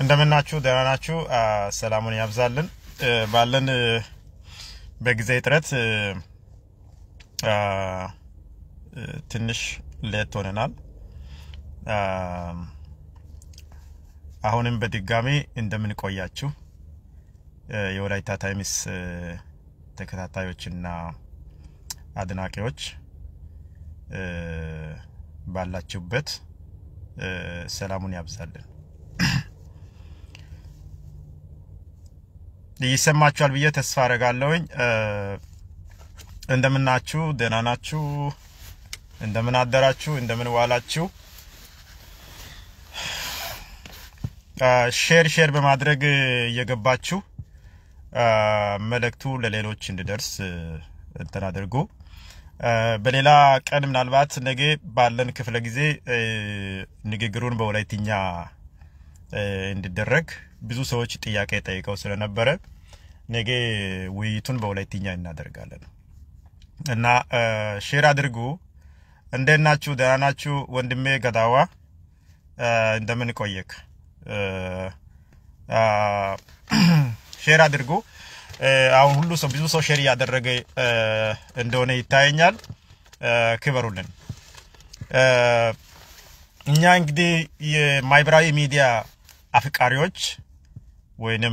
እንደምናችሁ ደህና ናችሁ? ሰላሙን ያብዛልን። ባለን በጊዜ እጥረት ትንሽ ሌት ሆነናል። አሁንም በድጋሚ እንደምን ቆያችሁ የወላይታ ታይምስ ተከታታዮችና አድናቂዎች ባላችሁበት ሰላሙን ያብዛልን። ይሰማችኋል ብዬ ተስፋ አደርጋለሁኝ። እንደምናችሁ? ደህና ናችሁ? እንደምን አደራችሁ? እንደምን ዋላችሁ? ሼር ሼር በማድረግ እየገባችሁ መልእክቱ ለሌሎች እንዲደርስ እንትን አድርጉ። በሌላ ቀን ምናልባት ነገ ባለን ክፍለ ጊዜ ንግግሩን በወላይትኛ እንዲደረግ ብዙ ሰዎች ጥያቄ ጠይቀው ስለነበረ ነገ ውይይቱን በወላይትኛ እናደርጋለን እና ሼር አድርጉ። እንዴት ናችሁ? ደህና ናችሁ? ወንድሜ ገዳዋ እንደምን ቆየክ? ሼር አድርጉ። አሁን ሁሉ ሰው ብዙ ሰው ሼር እያደረገ እንደሆነ ይታየኛል። ክበሩልን። እኛ እንግዲህ የማህበራዊ ሚዲያ አፍቃሪዎች ወይንም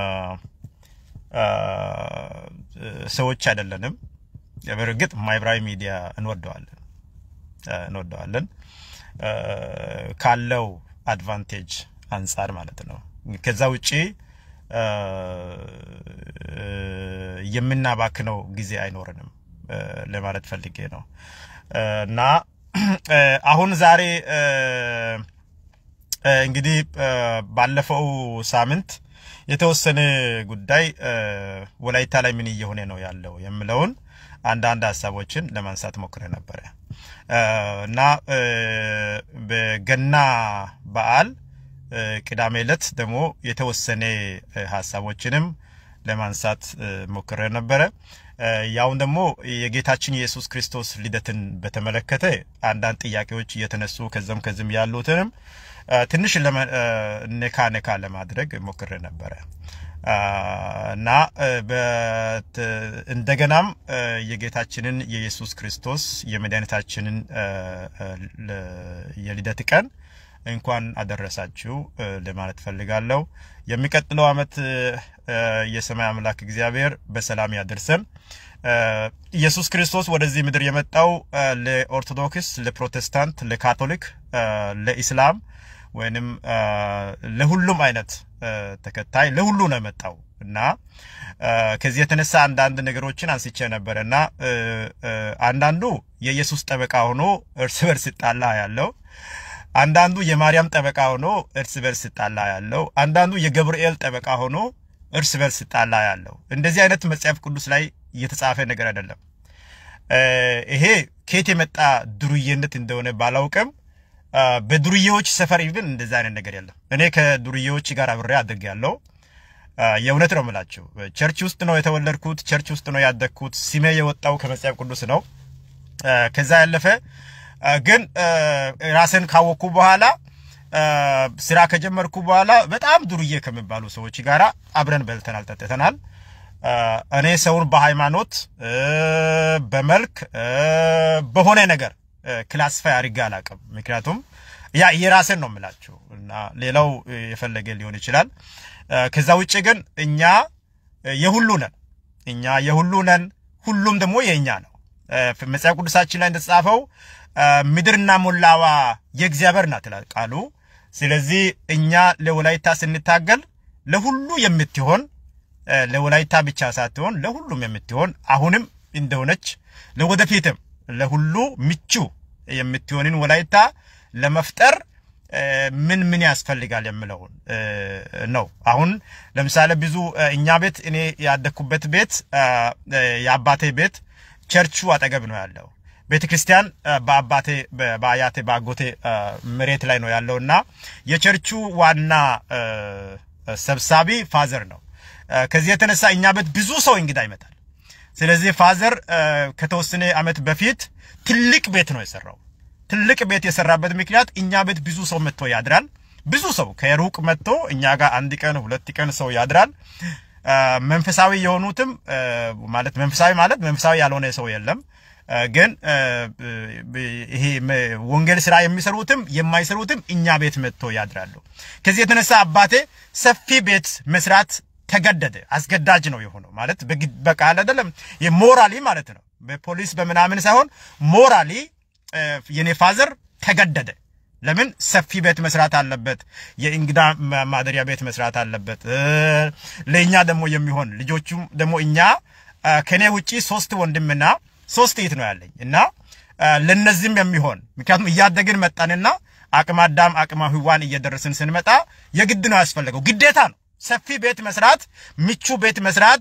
ሰዎች አይደለንም። በእርግጥ ማህበራዊ ሚዲያ እንወደዋለን እንወደዋለን ካለው አድቫንቴጅ አንጻር ማለት ነው። ከዛ ውጪ የምናባክነው ጊዜ አይኖርንም ለማለት ፈልጌ ነው እና አሁን ዛሬ እንግዲህ ባለፈው ሳምንት የተወሰነ ጉዳይ ወላይታ ላይ ምን እየሆነ ነው ያለው የምለውን አንዳንድ ሀሳቦችን ለማንሳት ሞክረ ነበረ እና በገና በዓል ቅዳሜ ዕለት ደግሞ የተወሰነ ሀሳቦችንም ለማንሳት ሞክረ ነበረ። ያውን ደግሞ የጌታችን ኢየሱስ ክርስቶስ ልደትን በተመለከተ አንዳንድ ጥያቄዎች እየተነሱ ከዚም ከዚም ያሉትንም ትንሽ ነካ ነካ ለማድረግ ሞክረ ነበረ እና እንደገናም የጌታችንን የኢየሱስ ክርስቶስ የመድኃኒታችንን የልደት ቀን እንኳን አደረሳችሁ ለማለት ፈልጋለሁ። የሚቀጥለው ዓመት የሰማይ አምላክ እግዚአብሔር በሰላም ያደርሰን። ኢየሱስ ክርስቶስ ወደዚህ ምድር የመጣው ለኦርቶዶክስ፣ ለፕሮቴስታንት፣ ለካቶሊክ፣ ለኢስላም ወይንም ለሁሉም አይነት ተከታይ ለሁሉ ነው የመጣው እና ከዚህ የተነሳ አንዳንድ ነገሮችን አንስቼ ነበረ እና አንዳንዱ የኢየሱስ ጠበቃ ሆኖ እርስ በርስ ይጣላ ያለው አንዳንዱ የማርያም ጠበቃ ሆኖ እርስ በርስ ጣላ ያለው፣ አንዳንዱ የገብርኤል ጠበቃ ሆኖ እርስ በርስ ጣላ ያለው። እንደዚህ አይነት መጽሐፍ ቅዱስ ላይ የተጻፈ ነገር አይደለም። ይሄ ከየት የመጣ ዱርዬነት እንደሆነ ባላውቅም በዱርዬዎች ሰፈር ግን እንደዚህ አይነት ነገር የለም። እኔ ከዱርዬዎች ጋር አብሬ አድርጌያለሁ። የእውነት ነው የምላችሁ። ቸርች ውስጥ ነው የተወለድኩት፣ ቸርች ውስጥ ነው ያደግኩት። ስሜ የወጣው ከመጽሐፍ ቅዱስ ነው። ከዛ ያለፈ ግን ራስን ካወቅኩ በኋላ ስራ ከጀመርኩ በኋላ በጣም ዱርዬ ከሚባሉ ሰዎች ጋራ አብረን በልተናል፣ ጠጥተናል። እኔ ሰውን በሃይማኖት በመልክ በሆነ ነገር ክላስፋይ አድርጌ አላውቅም። ምክንያቱም ያ የራስን ነው የምላችሁ እና ሌላው የፈለገ ሊሆን ይችላል። ከዛ ውጭ ግን እኛ የሁሉ ነን፣ እኛ የሁሉ ነን። ሁሉም ደግሞ የእኛ ነው። መጽሐፍ ቅዱሳችን ላይ እንደተጻፈው ምድርና ሞላዋ የእግዚአብሔር ናት ይላል ቃሉ። ስለዚህ እኛ ለወላይታ ስንታገል ለሁሉ የምትሆን ለወላይታ ብቻ ሳትሆን ለሁሉም የምትሆን አሁንም እንደሆነች ለወደፊትም ለሁሉ ምቹ የምትሆንን ወላይታ ለመፍጠር ምን ምን ያስፈልጋል የምለውን ነው። አሁን ለምሳሌ ብዙ እኛ ቤት እኔ ያደግኩበት ቤት የአባቴ ቤት ቸርቹ አጠገብ ነው ያለው። ቤተ ክርስቲያን በአባቴ በአያቴ በአጎቴ መሬት ላይ ነው ያለው እና የቸርቹ ዋና ሰብሳቢ ፋዘር ነው። ከዚህ የተነሳ እኛ ቤት ብዙ ሰው እንግዳ ይመጣል። ስለዚህ ፋዘር ከተወሰነ ዓመት በፊት ትልቅ ቤት ነው የሰራው። ትልቅ ቤት የሰራበት ምክንያት እኛ ቤት ብዙ ሰው መጥቶ ያድራል። ብዙ ሰው ከሩቅ መጥቶ እኛ ጋር አንድ ቀን ሁለት ቀን ሰው ያድራል። መንፈሳዊ የሆኑትም ማለት መንፈሳዊ ማለት መንፈሳዊ ያልሆነ ሰው የለም። ግን ይሄ ወንጌል ስራ የሚሰሩትም የማይሰሩትም እኛ ቤት መጥቶ ያድራሉ። ከዚህ የተነሳ አባቴ ሰፊ ቤት መስራት ተገደደ። አስገዳጅ ነው የሆነው ማለት በቃል አይደለም፣ የሞራሊ ማለት ነው። በፖሊስ በምናምን ሳይሆን ሞራሊ የኔ ፋዘር ተገደደ። ለምን ሰፊ ቤት መስራት አለበት፣ የእንግዳ ማደሪያ ቤት መስራት አለበት። ለእኛ ደግሞ የሚሆን ልጆቹም ደግሞ እኛ ከኔ ውጪ ሶስት ወንድምና ሶስት እህት ነው ያለኝ እና ለነዚህም የሚሆን ምክንያቱም እያደግን መጣንና አቅመ አዳም አቅመ ሔዋን እየደረስን ስንመጣ የግድ ነው ያስፈለገው፣ ግዴታ ነው። ሰፊ ቤት መስራት፣ ምቹ ቤት መስራት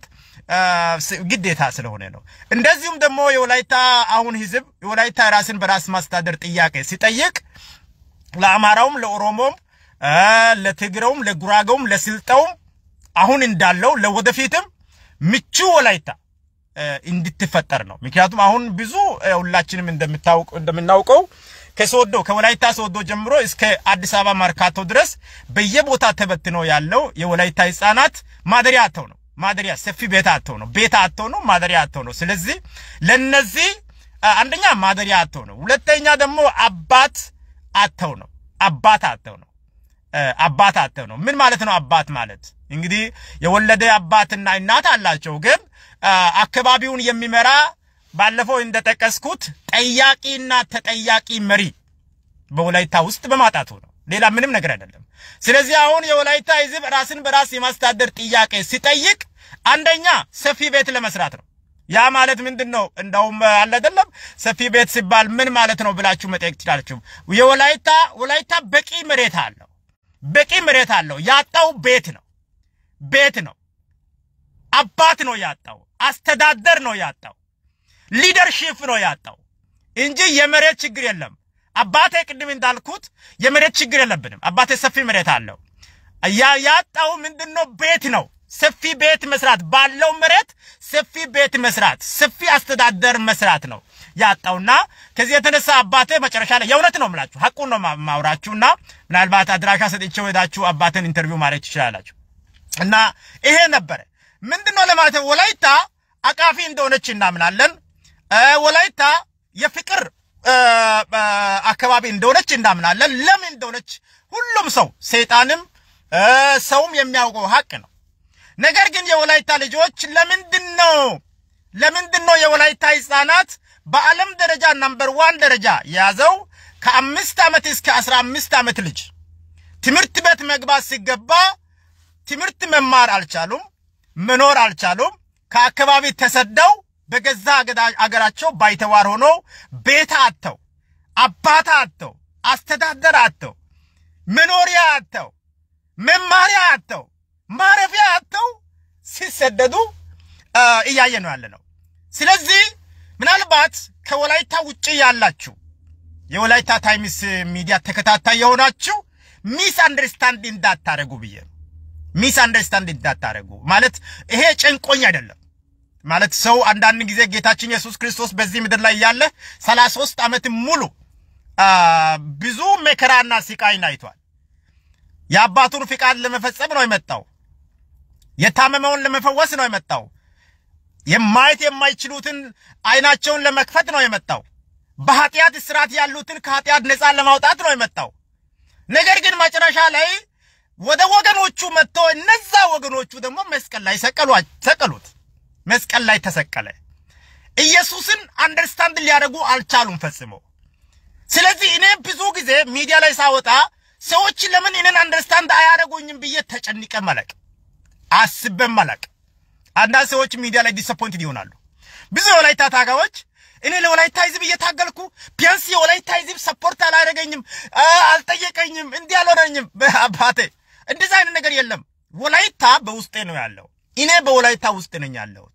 ግዴታ ስለሆነ ነው። እንደዚሁም ደግሞ የወላይታ አሁን ህዝብ የወላይታ ራስን በራስ ማስተዳደር ጥያቄ ሲጠይቅ ለአማራውም፣ ለኦሮሞም፣ ለትግረውም፣ ለጉራጌውም፣ ለስልጠውም አሁን እንዳለው ለወደፊትም ምቹ ወላይታ እንድትፈጠር ነው። ምክንያቱም አሁን ብዙ ሁላችንም እንደምታውቅ እንደምናውቀው ከሶዶ ከወላይታ ሶዶ ጀምሮ እስከ አዲስ አበባ መርካቶ ድረስ በየቦታ ተበትኖ ያለው የወላይታ ህፃናት ማደሪያ አጥተው ነው። ማደሪያ ሰፊ ቤት አጥተው ነው። ቤት አጥተው ነው። ማደሪያ አጥተው ነው። ስለዚህ ለነዚህ አንደኛ ማደሪያ አጥተው ነው። ሁለተኛ ደግሞ አባት አጥተው ነው። አባት አጥተው ነው። አባት አጥተው ነው። ምን ማለት ነው? አባት ማለት እንግዲህ የወለደ አባትና እናት አላቸው ግን አካባቢውን የሚመራ ባለፈው እንደጠቀስኩት ጠያቂና ተጠያቂ መሪ በወላይታ ውስጥ በማጣቱ ነው። ሌላ ምንም ነገር አይደለም። ስለዚህ አሁን የወላይታ ህዝብ ራስን በራስ የማስተዳደር ጥያቄ ሲጠይቅ አንደኛ ሰፊ ቤት ለመስራት ነው። ያ ማለት ምንድን ነው? እንደውም አለ አይደለም ሰፊ ቤት ሲባል ምን ማለት ነው ብላችሁ መጠየቅ ትችላላችሁ። የወላይታ ወላይታ በቂ መሬት አለው። በቂ መሬት አለው። ያጣው ቤት ነው። ቤት ነው። አባት ነው ያጣው። አስተዳደር ነው ያጣው። ሊደርሺፕ ነው ያጣው እንጂ የመሬት ችግር የለም። አባቴ ቅድም እንዳልኩት የመሬት ችግር የለብንም። አባቴ ሰፊ መሬት አለው። ያ ያጣው ምንድነው? ቤት ነው። ሰፊ ቤት መስራት ባለው መሬት ሰፊ ቤት መስራት፣ ሰፊ አስተዳደር መስራት ነው ያጣውና ከዚህ የተነሳ አባቴ መጨረሻ ላይ የእውነት ነው የምላችሁ ሐቁን ነው ማውራችሁና ምናልባት አድራሻ ሰጥቼው ሄዳችሁ አባቴን ኢንተርቪው ማድረግ ትችላላችሁ። እና ይሄ ነበረ ምንድነው ለማለት ወላይታ አቃፊ እንደሆነች እናምናለን። ወላይታ የፍቅር አካባቢ እንደሆነች እናምናለን። ለምን እንደሆነች ሁሉም ሰው ሰይጣንም ሰውም የሚያውቀው ሀቅ ነው። ነገር ግን የወላይታ ልጆች ለምንድን ነው ለምንድን ነው የወላይታ ህፃናት በዓለም ደረጃ ናምበር ዋን ደረጃ የያዘው ከአምስት ዓመት እስከ አስራ አምስት ዓመት ልጅ ትምህርት ቤት መግባት ሲገባ ትምህርት መማር አልቻሉም፣ መኖር አልቻሉም። ከአካባቢ ተሰደው በገዛ አገራቸው ባይተዋር ሆኖ ቤት አጥተው አባት አጥተው አስተዳደር አጥተው መኖሪያ አጥተው መማሪያ አጥተው ማረፊያ አጥተው ሲሰደዱ እያየ ነው ያለ ነው። ስለዚህ ምናልባት ከወላይታ ውጭ ያላችሁ የወላይታ ታይምስ ሚዲያ ተከታታይ የሆናችሁ ሚስ አንደርስታንድ እንዳታረጉ ብዬ ነው። ሚስ አንደርስታንድ እንዳታረጉ ማለት ይሄ ጨንቆኝ አይደለም ማለት ሰው አንዳንድ ጊዜ ጌታችን ኢየሱስ ክርስቶስ በዚህ ምድር ላይ ያለ 33 ዓመት ሙሉ ብዙ መከራና ስቃይን አይቷል። የአባቱን ፍቃድ ለመፈጸም ነው የመጣው። የታመመውን ለመፈወስ ነው የመጣው። የማየት የማይችሉትን አይናቸውን ለመክፈት ነው የመጣው። በኃጢአት እስራት ያሉትን ከኃጢአት ነፃ ለማውጣት ነው የመጣው። ነገር ግን መጨረሻ ላይ ወደ ወገኖቹ መጥቶ እነዛ ወገኖቹ ደግሞ መስቀል ላይ ሰቀሉት። መስቀል ላይ ተሰቀለ። ኢየሱስን አንደርስታንድ ሊያደርጉ አልቻሉም ፈጽሞ። ስለዚህ እኔ ብዙ ጊዜ ሚዲያ ላይ ሳወጣ ሰዎች ለምን እኔን አንደርስታንድ አያደርጉኝም ብዬ ተጨንቀ መለቅ አስበን መለቅ። አንዳንድ ሰዎች ሚዲያ ላይ ዲስአፖይንትድ ይሆናሉ። ብዙ የወላይታ ታጋዮች እኔ ለወላይታ ህዝብ እየታገልኩ ቢያንስ የወላይታ ህዝብ ሰፖርት አላደረገኝም፣ አልጠየቀኝም፣ እንዲህ አልሆነኝም። አባቴ እንደዚህ አይነት ነገር የለም። ወላይታ በውስጤ ነው ያለው። እኔ በወላይታ ውስጥ ነኝ ያለሁት።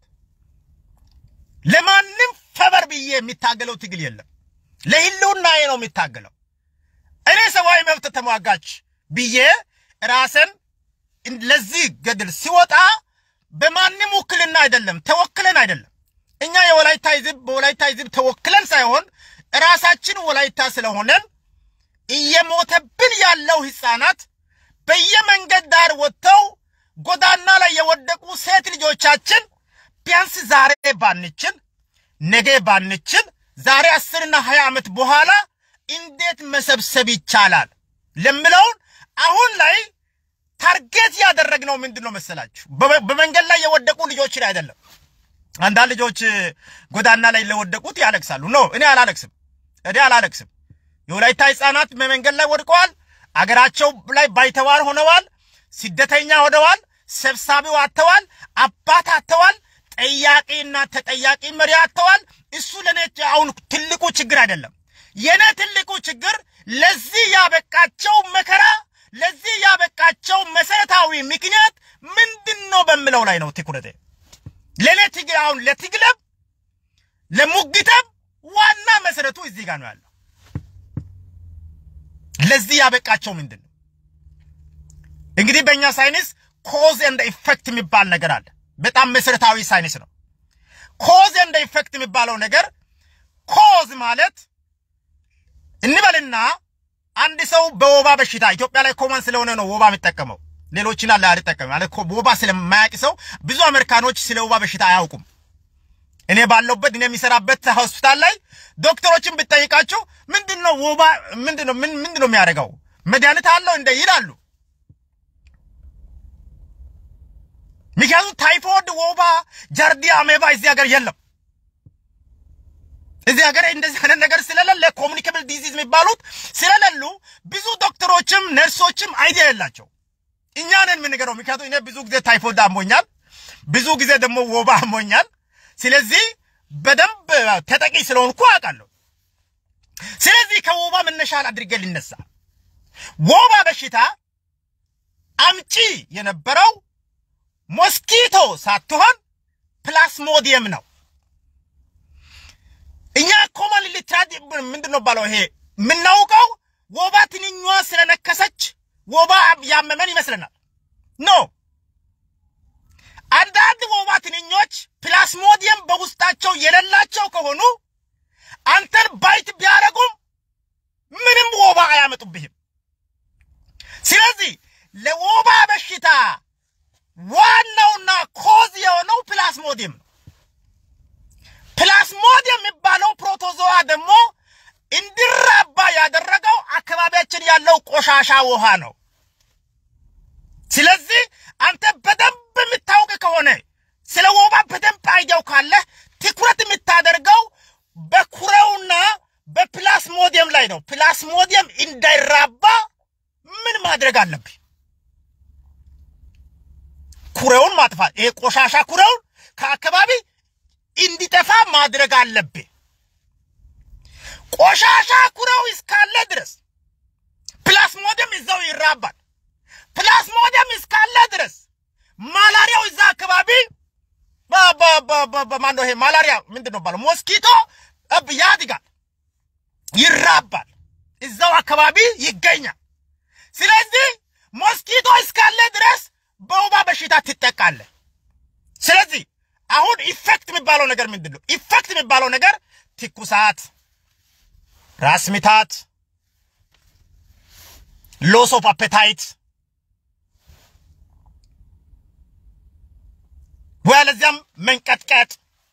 ለማንም ፈበር ብዬ የሚታገለው ትግል የለም። ለህልውናዬ ነው የሚታገለው። እኔ ሰብአዊ መብት ተሟጋች ብዬ ራስን ለዚህ ገድል ሲወጣ በማንም ውክልና አይደለም፣ ተወክለን አይደለም። እኛ የወላይታ ህዝብ በወላይታ ህዝብ ተወክለን ሳይሆን ራሳችን ወላይታ ስለሆነን እየሞተብን ያለው ህፃናት በየመንገድ ዳር ወጥተው ጎዳና ላይ የወደቁ ሴት ልጆቻችን ቢያንስ ዛሬ ባንችል ነገ ባንችል ዛሬ አስርና ሀያ ዓመት በኋላ እንዴት መሰብሰብ ይቻላል ለምለውን አሁን ላይ ታርጌት ያደረግነው ምንድን ነው መሰላችሁ? በመንገድ ላይ የወደቁ ልጆች ላይ አይደለም። አንዳንድ ልጆች ጎዳና ላይ ለወደቁት ያለቅሳሉ። ኖ እኔ አላለቅስም፣ እኔ አላለቅስም። የወላይታ ህፃናት በመንገድ ላይ ወድቀዋል። አገራቸው ላይ ባይተዋር ሆነዋል። ስደተኛ ሆነዋል። ሰብሳቢው አጥተዋል። አባት አጥተዋል። ጠያቂና ተጠያቂ መሪ አጥተዋል። እሱ ለኔ አሁን ትልቁ ችግር አይደለም። የኔ ትልቁ ችግር ለዚህ ያበቃቸው መከራ፣ ለዚህ ያበቃቸው መሰረታዊ ምክንያት ምንድን ነው በምለው ላይ ነው ትኩረቴ። ለኔ ትግል አሁን ለትግለም ለሙግተም ዋና መሰረቱ እዚህ ጋር ነው ያለው። ለዚህ ያበቃቸው ምንድን ነው? እንግዲህ በእኛ ሳይንስ ኮዝ ኤንድ ኢፌክት የሚባል ነገር አለ። በጣም መሰረታዊ ሳይንስ ነው። ኮዝ ኤንድ ኢፌክት የሚባለው ነገር ኮዝ ማለት እንበልና አንድ ሰው በወባ በሽታ ኢትዮጵያ ላይ ኮመን ስለሆነ ነው ወባ የሚጠቀመው። ሌሎችን አለ አልጠቀም ማለት ወባ ስለማያውቅ ሰው ብዙ አሜሪካኖች ስለ ወባ በሽታ አያውቁም። እኔ ባለውበት እኔ የሚሰራበት ሆስፒታል ላይ ዶክተሮችን ብጠይቃቸው ምንድነው ወባ ምንድነው ምን ምንድነው የሚያደርገው መድኃኒት አለው እንደ ይላሉ። ምክንያቱም ታይፎይድ፣ ወባ፣ ጃርዲያ፣ አሜባ እዚህ ሀገር የለም። እዚህ ሀገር እንደዚህ አይነት ነገር ስለሌለ ኮሚኒኬብል ዲዚዝ የሚባሉት ስለሌሉ ብዙ ዶክተሮችም ነርሶችም አይዲያ የላቸው። እኛ ነን የምንገረው። ምክንያቱም እኔ ብዙ ጊዜ ታይፎይድ አሞኛል፣ ብዙ ጊዜ ደግሞ ወባ አሞኛል። ስለዚህ በደንብ ተጠቂ ስለሆንኩ አውቃለሁ። ስለዚህ ከወባ መነሻ አድርጌ ልነሳ። ወባ በሽታ አምጪ የነበረው ሞስኪቶ ሳትሆን ፕላስሞዲየም ነው። እኛ ኮመን ሊትራድ ምንድን ነው ባለው ይሄ የምናውቀው ወባ ትንኟ ስለነከሰች ወባ ያመመን ይመስለናል። ኖ አንዳንድ ወባ ትንኞች ፕላስሞዲየም በውስጣቸው የሌላቸው ከሆኑ አንተን ባይት ቢያደርጉም ምንም ወባ አያመጡብህም። ስለዚህ ለወባ በሽታ ዋናውና ኮዝ የሆነው ፕላስሞዲየም ነው። ፕላስሞዲየም የሚባለው ፕሮቶዞዋ ደግሞ እንዲራባ ያደረገው አካባቢያችን ያለው ቆሻሻ ውሃ ነው። ስለዚህ አንተ በደንብ የምታውቅ ከሆነ ስለ ወባ በደንብ አይዲያው ካለህ ትኩረት የምታደርገው በኩሬውና በፕላስሞዲየም ላይ ነው። ፕላስሞዲየም እንዳይራባ ምን ማድረግ አለብህ? ኩሬውን ማጥፋት፣ ይሄ ቆሻሻ ኩሬውን ከአካባቢ እንዲጠፋ ማድረግ አለብህ። ቆሻሻ ኩሬው እስካለ ድረስ ፕላስሞዲየም እዛው ይራባል። ፕላስሞዲየም እስካለ ድረስ ማላሪያው እዛ አካባቢ በማነው ይሄ ማላሪያ ምንድን ነው ባለው ሞስኪቶ ያድጋል፣ ይራባል፣ እዛው አካባቢ ይገኛል። ስለዚህ ሞስኪቶ እስካለ ድረስ በወባ በሽታ ትጠቃለህ። ስለዚህ አሁን ኢፌክት የሚባለው ነገር ምንድን ነው? ኢፌክት የሚባለው ነገር ትኩሳት፣ ራስ ምታት፣ ሎስ ኦፍ አፔታይት ወይ ለዚያም መንቀጥቀጥ፣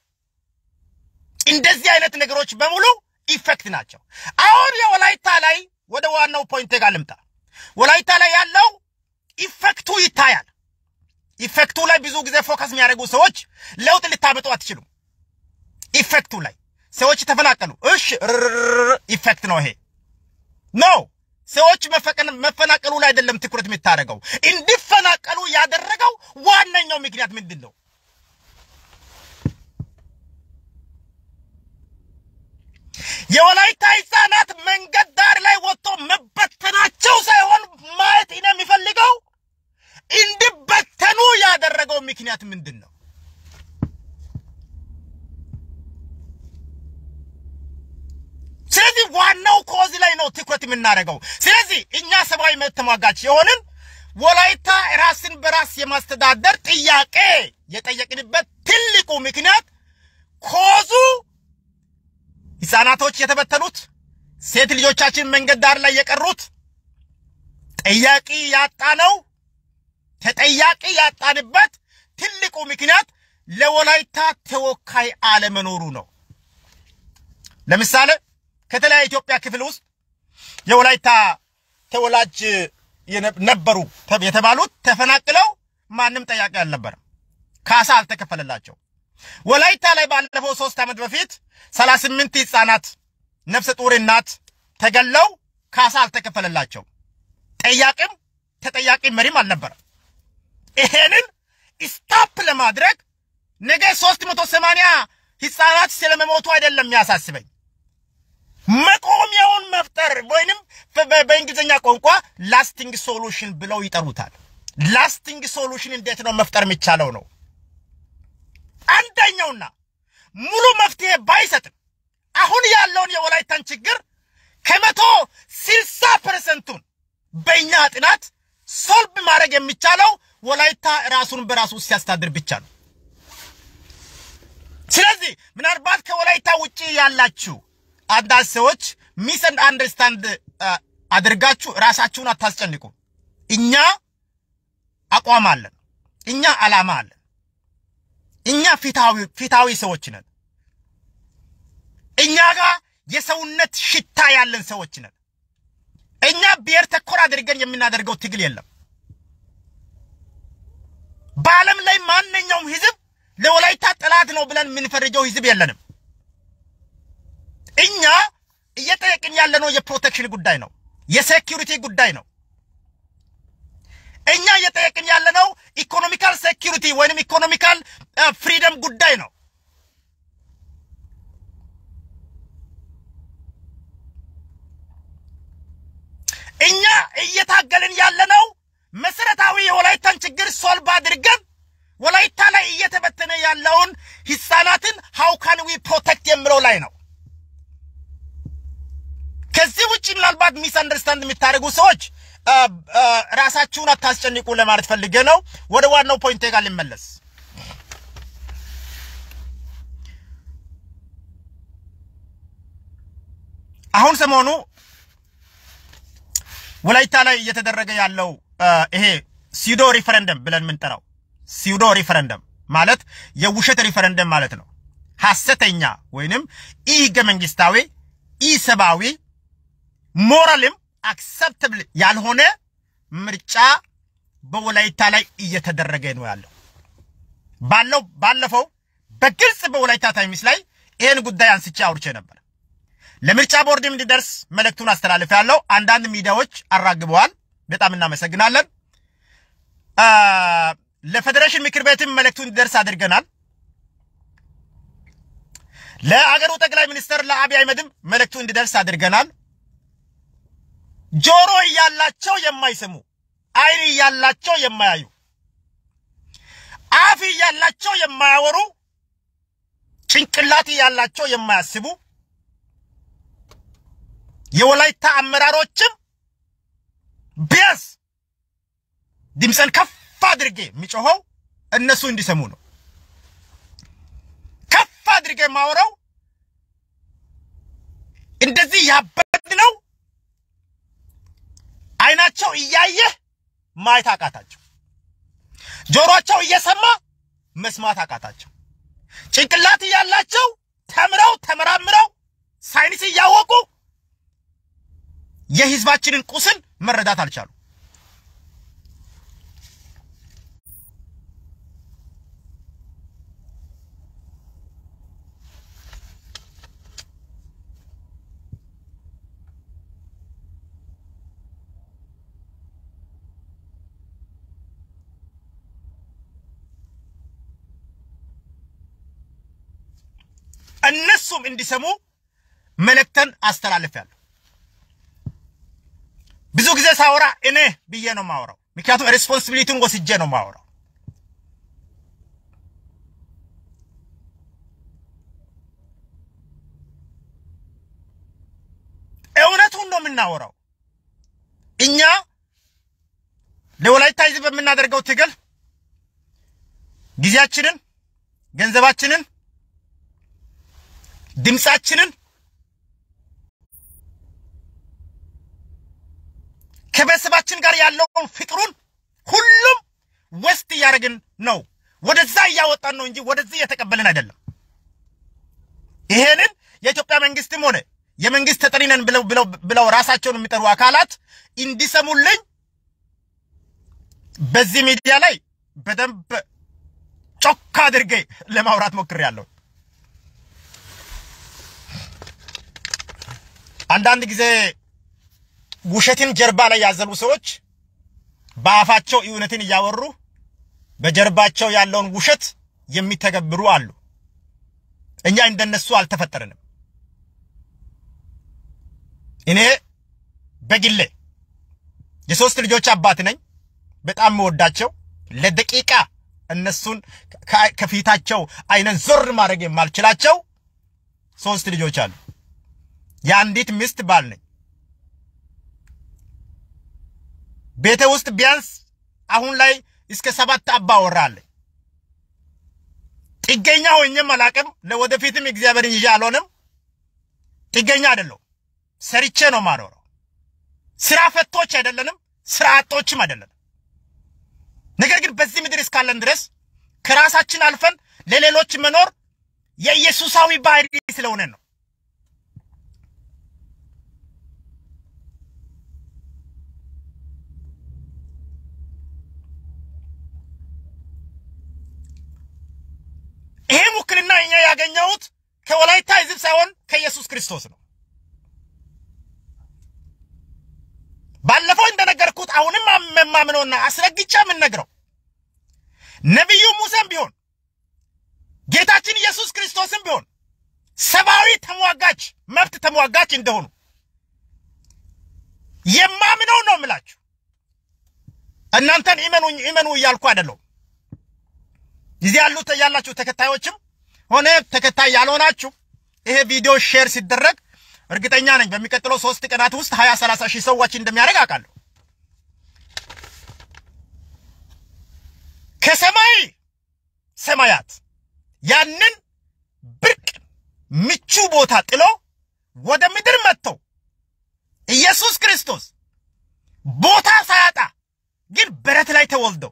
እንደዚህ አይነት ነገሮች በሙሉ ኢፌክት ናቸው። አሁን የወላይታ ላይ ወደ ዋናው ፖይንት ጋር ልምጣ። ወላይታ ላይ ያለው ኢፌክቱ ይታያል። ኢፌክቱ ላይ ብዙ ጊዜ ፎከስ የሚያደርጉ ሰዎች ለውጥ ልታመጡ አትችሉም። ኢፌክቱ ላይ ሰዎች ተፈናቀሉ። እሺ ኢፌክት ነው ይሄ ኖ ሰዎች መፈናቀሉ ላይ አይደለም ትኩረት የምታደርገው። እንዲፈናቀሉ ያደረገው ዋነኛው ምክንያት ምንድን ነው? የወላይታ ህጻናት መንገድ ዳር ላይ ወጥቶ መበተናቸው ሳይሆን ማየት እኔ የሚፈልገው እንዲበተኑ ያደረገው ምክንያት ምንድን ነው? ስለዚህ ዋናው ኮዝ ላይ ነው ትኩረት የምናደርገው። ስለዚህ እኛ ሰብአዊ መብት ተሟጋች የሆንን ወላይታ ራስን በራስ የማስተዳደር ጥያቄ የጠየቅንበት ትልቁ ምክንያት ኮዙ ህፃናቶች የተበተኑት፣ ሴት ልጆቻችን መንገድ ዳር ላይ የቀሩት፣ ጠያቂ ያጣነው ተጠያቂ ያጣንበት ትልቁ ምክንያት ለወላይታ ተወካይ አለመኖሩ ነው። ለምሳሌ ከተለያዩ ኢትዮጵያ ክፍል ውስጥ የወላይታ ተወላጅ ነበሩ የተባሉት ተፈናቅለው ማንም ጠያቂ አልነበረም። ካሳ አልተከፈለላቸው። ወላይታ ላይ ባለፈው ሶስት ዓመት በፊት ሰላሳ ስምንት ህጻናት ነፍሰ ጡር እናት ተገለው ካሳ አልተከፈለላቸው። ጠያቂም ተጠያቂ መሪም አልነበረም። ይሄንን ስታፕ ለማድረግ ነገ ሶስት መቶ ሰማንያ ህጻናት ስለመሞቱ አይደለም የሚያሳስበኝ መቆሚያውን መፍጠር ወይንም በእንግሊዝኛ ቋንቋ ላስቲንግ ሶሉሽን ብለው ይጠሩታል። ላስቲንግ ሶሉሽን እንዴት ነው መፍጠር የሚቻለው ነው። አንደኛውና ሙሉ መፍትሄ ባይሰጥም አሁን ያለውን የወላይታን ችግር ከመቶ ስልሳ ፐርሰንቱን በእኛ ጥናት ሶልቭ ማድረግ የሚቻለው ወላይታ ራሱን በራሱ ሲያስተዳድር ብቻ ነው። ስለዚህ ምናልባት ከወላይታ ውጪ ያላችሁ አንዳንድ ሰዎች ሚስ አንደርስታንድ አድርጋችሁ ራሳችሁን አታስጨንቁ። እኛ አቋም አለን። እኛ አላማ አለን። እኛ ፊታዊ ፊታዊ ሰዎች ነን። እኛ ጋር የሰውነት ሽታ ያለን ሰዎች ነን። እኛ ብሔር ተኮር አድርገን የምናደርገው ትግል የለም። በዓለም ላይ ማንኛውም ህዝብ ለወላይታ ጠላት ነው ብለን የምንፈርጀው ህዝብ የለንም። እኛ እየጠየቅን ያለነው የፕሮቴክሽን ጉዳይ ነው፣ የሴኪሪቲ ጉዳይ ነው። እኛ እየጠየቅን ያለነው ኢኮኖሚካል ሴኪሪቲ ወይንም ኢኮኖሚካል ፍሪደም ጉዳይ ነው። እኛ እየታገልን ያለነው መሰረታዊ የወላይታን ችግር ሶልቭ አድርገን ወላይታ ላይ እየተበተነ ያለውን ህፃናትን ሃው ካን ዊ ፕሮቴክት የሚለው ላይ ነው። ከዚህ ውጭ ምናልባት ሚስ አንደርስታንድ የምታደርጉ ሰዎች ራሳችሁን አታስጨንቁ ለማለት ፈልጌ ነው። ወደ ዋናው ፖይንቴ ጋር ልመለስ። አሁን ሰሞኑ ወላይታ ላይ እየተደረገ ያለው ይሄ ሲዶ ሪፈረንደም ብለን የምንጠራው ሲዶ ሪፈረንደም ማለት የውሸት ሪፈረንደም ማለት ነው። ሐሰተኛ ወይንም ኢ ህገ መንግስታዊ ኢ ሰብአዊ ሞራልም አክሰፕተብል ያልሆነ ምርጫ በወላይታ ላይ እየተደረገ ነው ያለው። ባለው ባለፈው በግልጽ በወላይታ ታይምስ ላይ ይህን ጉዳይ አንስቼ አውርቼ ነበር። ለምርጫ ቦርድም እንዲደርስ መልእክቱን አስተላልፍ ያለው አንዳንድ ሚዲያዎች አራግበዋል። በጣም እናመሰግናለን። ለፌዴሬሽን ምክር ቤትም መልእክቱ እንዲደርስ አድርገናል። ለአገሩ ጠቅላይ ሚኒስትር ለአብይ አህመድም መልእክቱ እንዲደርስ አድርገናል። ጆሮ እያላቸው የማይሰሙ ዓይን እያላቸው የማያዩ አፍ እያላቸው የማያወሩ ጭንቅላት እያላቸው የማያስቡ የወላይታ አመራሮችም ቢያንስ ድምፀን ከፍ አድርጌ የሚጮኸው እነሱ እንዲሰሙ ነው። ከፍ አድርጌ የማወራው እንደዚህ ያበድ ነው። አይናቸው እያየ ማየት አቃታቸው። ጆሮአቸው እየሰማ መስማት አቃታቸው። ጭንቅላት እያላቸው ተምረው ተመራምረው ሳይንስ እያወቁ የህዝባችንን ቁስል መረዳት አልቻሉ። እነሱም እንዲሰሙ መልእክተን አስተላልፌያለሁ። ብዙ ጊዜ ሳወራ እኔ ብዬ ነው ማወራው፣ ምክንያቱም ሬስፖንሲቢሊቲውን ወስጄ ነው ማወራው። እውነቱን ነው የምናወራው። እኛ ለወላይታ ህዝብ በምናደርገው ትግል ጊዜያችንን፣ ገንዘባችንን፣ ድምፃችንን ከቤተሰባችን ከሀገራችን ጋር ያለውን ፍቅሩን ሁሉም ወስት እያደረግን ነው። ወደዛ እያወጣን ነው እንጂ ወደዚህ እየተቀበልን አይደለም። ይሄንን የኢትዮጵያ መንግስትም ሆነ የመንግስት ተጠሪ ነን ብለው ብለው ብለው ራሳቸውን የሚጠሩ አካላት እንዲሰሙልኝ በዚህ ሚዲያ ላይ በደንብ ጮክ አድርጌ ለማውራት ሞክሬያለሁ። አንዳንድ ጊዜ ውሸትን ጀርባ ላይ ያዘሉ ሰዎች በአፋቸው እውነትን እያወሩ በጀርባቸው ያለውን ውሸት የሚተገብሩ አሉ። እኛ እንደነሱ አልተፈጠርንም። እኔ በግሌ የሶስት ልጆች አባት ነኝ። በጣም የምወዳቸው ለደቂቃ እነሱን ከፊታቸው አይነን ዞር ማድረግ የማልችላቸው ሶስት ልጆች አሉ። የአንዲት ሚስት ባል ነኝ። ቤተ ውስጥ ቢያንስ አሁን ላይ እስከ ሰባት አባወራ አለኝ። ጥገኛ ሆኜም አላቅም። ለወደፊትም እግዚአብሔርን ይዤ አልሆንም። ጥገኛ አይደለሁም። ሰርቼ ነው ማኖረው። ስራ ፈቶች አይደለንም፣ ስራ አጦችም አይደለንም። ነገር ግን በዚህ ምድር እስካለን ድረስ ከራሳችን አልፈን ለሌሎች መኖር የኢየሱሳዊ ባህሪ ስለሆነ ነው። ይሄ ውክልና እኛ ያገኘሁት ከወላይታ ሕዝብ ሳይሆን ከኢየሱስ ክርስቶስ ነው። ባለፈው እንደነገርኩት አሁንም የማምነውና አስረግጬ የምነግረው ነቢዩ ሙሴም ቢሆን ጌታችን ኢየሱስ ክርስቶስም ቢሆን ሰብአዊ ተሟጋች መብት ተሟጋች እንደሆኑ የማምነው ነው የምላችሁ። እናንተን ኢመኑኝ ኢመኑ እያልኩ አይደለሁም። እዚህ ያሉት ያላችሁ ተከታዮችም ሆነ ተከታይ ያልሆናችሁ ይሄ ቪዲዮ ሼር ሲደረግ እርግጠኛ ነኝ በሚቀጥለው ሶስት ቀናት ውስጥ ሀያ ሰላሳ ሺህ ሰዎች እንደሚያደርግ አውቃለሁ። ከሰማይ ሰማያት ያንን ብርቅ ምቹ ቦታ ጥሎ ወደ ምድር መጥተው ኢየሱስ ክርስቶስ ቦታ ሳያጣ ግን በረት ላይ ተወልደው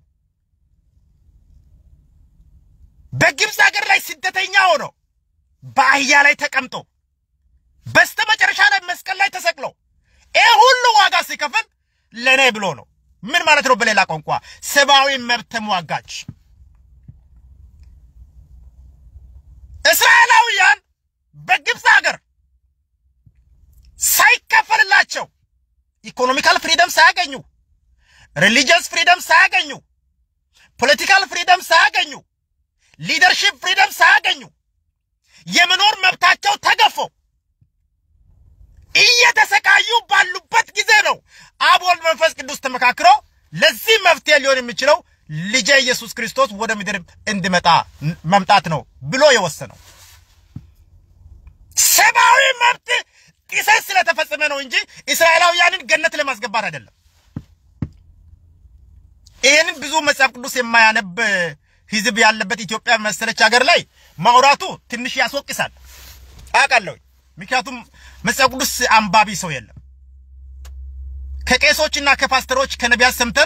በግብፅ ሀገር ላይ ስደተኛ ሆኖ በአህያ ላይ ተቀምጦ በስተ መጨረሻ ላይ መስቀል ላይ ተሰቅሎ ይህ ሁሉ ዋጋ ሲከፍል ለእኔ ብሎ ነው። ምን ማለት ነው? በሌላ ቋንቋ ሰብአዊ መብት ተሟጋች። እስራኤላውያን በግብፅ ሀገር ሳይከፈልላቸው ኢኮኖሚካል ፍሪደም ሳያገኙ፣ ሪሊጂየስ ፍሪደም ሳያገኙ፣ ፖለቲካል ፍሪደም ሳያገኙ፣ ሊደርሺፕ ፍሪደም ሳያገኙ የመኖር መብታቸው ተገፎ እየተሰቃዩ ባሉበት ጊዜ ነው አብ ወልድ መንፈስ ቅዱስ ተመካክሮ ለዚህ መፍትሄ ሊሆን የሚችለው ልጄ ኢየሱስ ክርስቶስ ወደ ምድር እንዲመጣ መምጣት ነው ብሎ የወሰነው። ሰብአዊ መብት ጥሰት ስለተፈጸመ ነው እንጂ እስራኤላውያንን ገነት ለማስገባት አይደለም። ይህንን ብዙ መጽሐፍ ቅዱስ የማያነብ ህዝብ ያለበት ኢትዮጵያ መሰለች ሀገር ላይ ማውራቱ ትንሽ ያስወቅሳል አውቃለሁ። ምክንያቱም መጽሐፍ ቅዱስ አንባቢ ሰው የለም። ከቄሶችና ከፓስተሮች ከነቢያት ሰምተን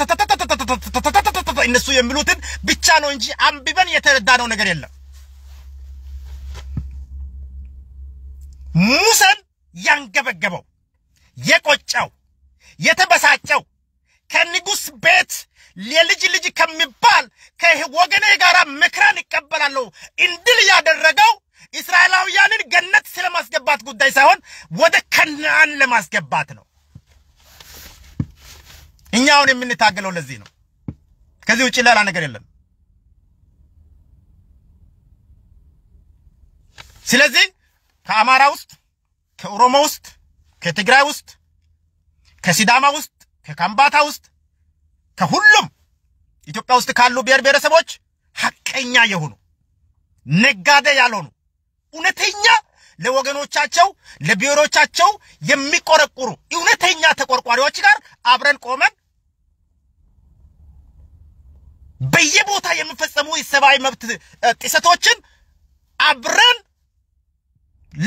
እነሱ የሚሉትን ብቻ ነው እንጂ አንብበን የተረዳነው ነገር የለም። ሙሴን ያንገበገበው የቆጨው የተበሳጨው ከንጉሥ ቤት የልጅ ልጅ ከሚባል ከወገኔ ጋር መከራን ይቀበላለሁ እንድል ያደረገው እስራኤላውያንን ገነት ስለማስገባት ጉዳይ ሳይሆን ወደ ከነአን ለማስገባት ነው። እኛ አሁን የምንታገለው ለዚህ ነው። ከዚህ ውጭ ሌላ ነገር የለም። ስለዚህ ከአማራ ውስጥ፣ ከኦሮሞ ውስጥ፣ ከትግራይ ውስጥ፣ ከሲዳማ ውስጥ፣ ከካምባታ ውስጥ፣ ከሁሉም ኢትዮጵያ ውስጥ ካሉ ብሔር ብሔረሰቦች ሐቀኛ የሆኑ ነጋዴ ያልሆኑ እውነተኛ ለወገኖቻቸው ለብሔሮቻቸው የሚቆረቁሩ እውነተኛ ተቆርቋሪዎች ጋር አብረን ቆመን በየቦታ የሚፈጸሙ የሰብአዊ መብት ጥሰቶችን አብረን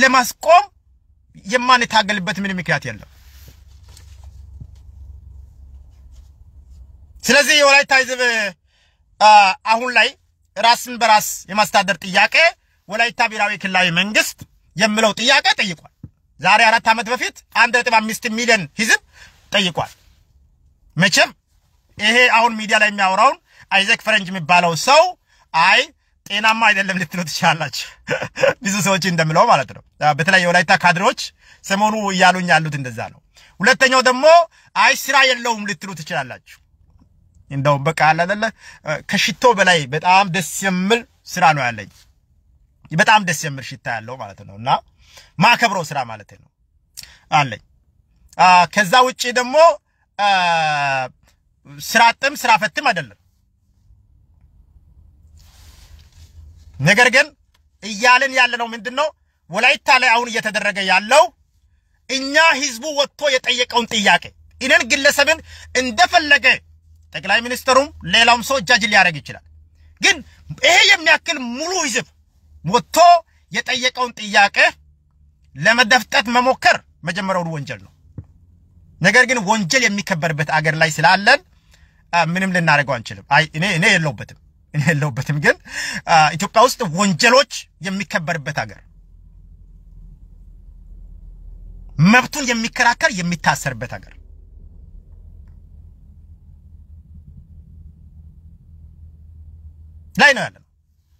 ለማስቆም የማንታገልበት ምን ምክንያት የለም። ስለዚህ የወላይታ ህዝብ አሁን ላይ ራስን በራስ የማስተዳደር ጥያቄ ወላይታ ብሔራዊ ክልላዊ መንግስት የሚለው ጥያቄ ጠይቋል። ዛሬ አራት ዓመት በፊት አንድ ነጥብ አምስት ሚሊዮን ህዝብ ጠይቋል። መቼም ይሄ አሁን ሚዲያ ላይ የሚያወራውን አይዘክ ፈረንጅ የሚባለው ሰው አይ ጤናማ አይደለም ልትሉ ትችላላችሁ። ብዙ ሰዎች እንደምለው ማለት ነው። በተለይ የወላይታ ካድሬዎች ሰሞኑ እያሉኝ ያሉት እንደዛ ነው። ሁለተኛው ደግሞ አይ ስራ የለውም ልትሉ ትችላላችሁ። እንደውም በቃ አለ አይደለ ከሽቶ በላይ በጣም ደስ የሚል ስራ ነው ያለኝ። በጣም ደስ የሚል ሽታ ያለው ማለት ነው እና ማከብረው ስራ ማለት ነው አለኝ። ከዛ ውጪ ደግሞ ስራ አጥም ስራ ፈትም አይደለም። ነገር ግን እያልን ያለነው ምንድን ነው? ወላይታ ላይ አሁን እየተደረገ ያለው እኛ ህዝቡ ወጥቶ የጠየቀውን ጥያቄ እኔን ግለሰብን እንደፈለገ ጠቅላይ ሚኒስትሩም ሌላውም ሰው ጃጅ ሊያደርግ ይችላል። ግን ይሄ የሚያክል ሙሉ ህዝብ ወጥቶ የጠየቀውን ጥያቄ ለመደፍጠት መሞከር መጀመሪያውኑ ወንጀል ነው። ነገር ግን ወንጀል የሚከበርበት አገር ላይ ስላለን ምንም ልናደርገው አንችልም። አይ እኔ እኔ የለውበትም እኔ የለውበትም። ግን ኢትዮጵያ ውስጥ ወንጀሎች የሚከበርበት አገር መብቱን የሚከራከር የሚታሰርበት አገር ላይ ነው ያለነው።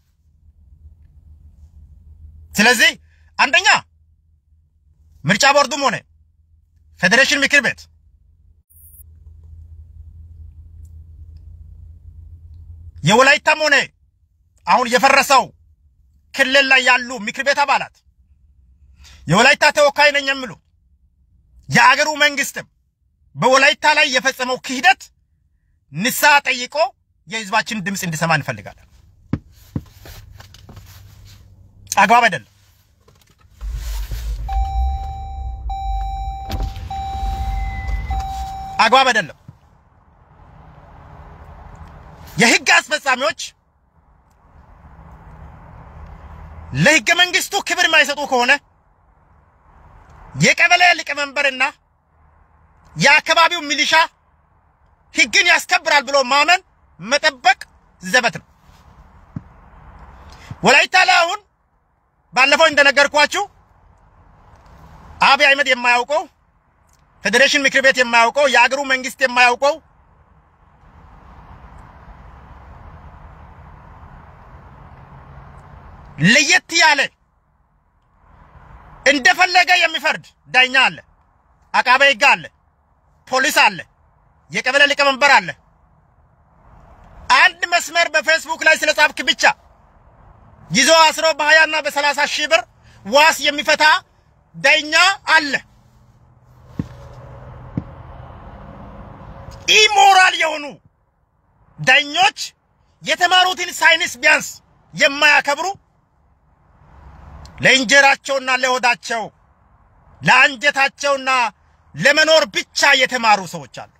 ስለዚህ አንደኛ ምርጫ ቦርዱም ሆነ ፌዴሬሽን ምክር ቤት የወላይታም ሆነ አሁን የፈረሰው ክልል ላይ ያሉ ምክር ቤት አባላት የወላይታ ተወካይ ነኝ የሚሉ የአገሩ መንግስትም በወላይታ ላይ የፈጸመው ክህደት ንስሐ ጠይቆ የህዝባችን ድምፅ እንዲሰማ እንፈልጋለን። አግባብ አይደለም። አግባብ አይደለም። የህግ አስፈጻሚዎች ለህገ መንግስቱ ክብር የማይሰጡ ከሆነ የቀበሌ ሊቀመንበርና የአካባቢው ሚሊሻ ህግን ያስከብራል ብሎ ማመን መጠበቅ ዘበት ነው። ወላይታ ላይ አሁን ባለፈው እንደነገርኳችሁ አብይ አህመድ የማያውቀው ፌዴሬሽን ምክር ቤት የማያውቀው የአገሩ መንግስት የማያውቀው ለየት ያለ እንደፈለገ የሚፈርድ ዳኛ አለ፣ አቃቤ ህግ አለ፣ ፖሊስ አለ፣ የቀበሌ ሊቀመንበር አለ። አንድ መስመር በፌስቡክ ላይ ስለ ጻፍክ ብቻ ይዞ አስሮ በሀያና በሰላሳ ሺህ ብር ዋስ የሚፈታ ዳኛ አለ። ኢሞራል የሆኑ ዳኞች የተማሩትን ሳይንስ ቢያንስ የማያከብሩ ለእንጀራቸውና ለሆዳቸው ለአንጀታቸውና ለመኖር ብቻ የተማሩ ሰዎች አሉ።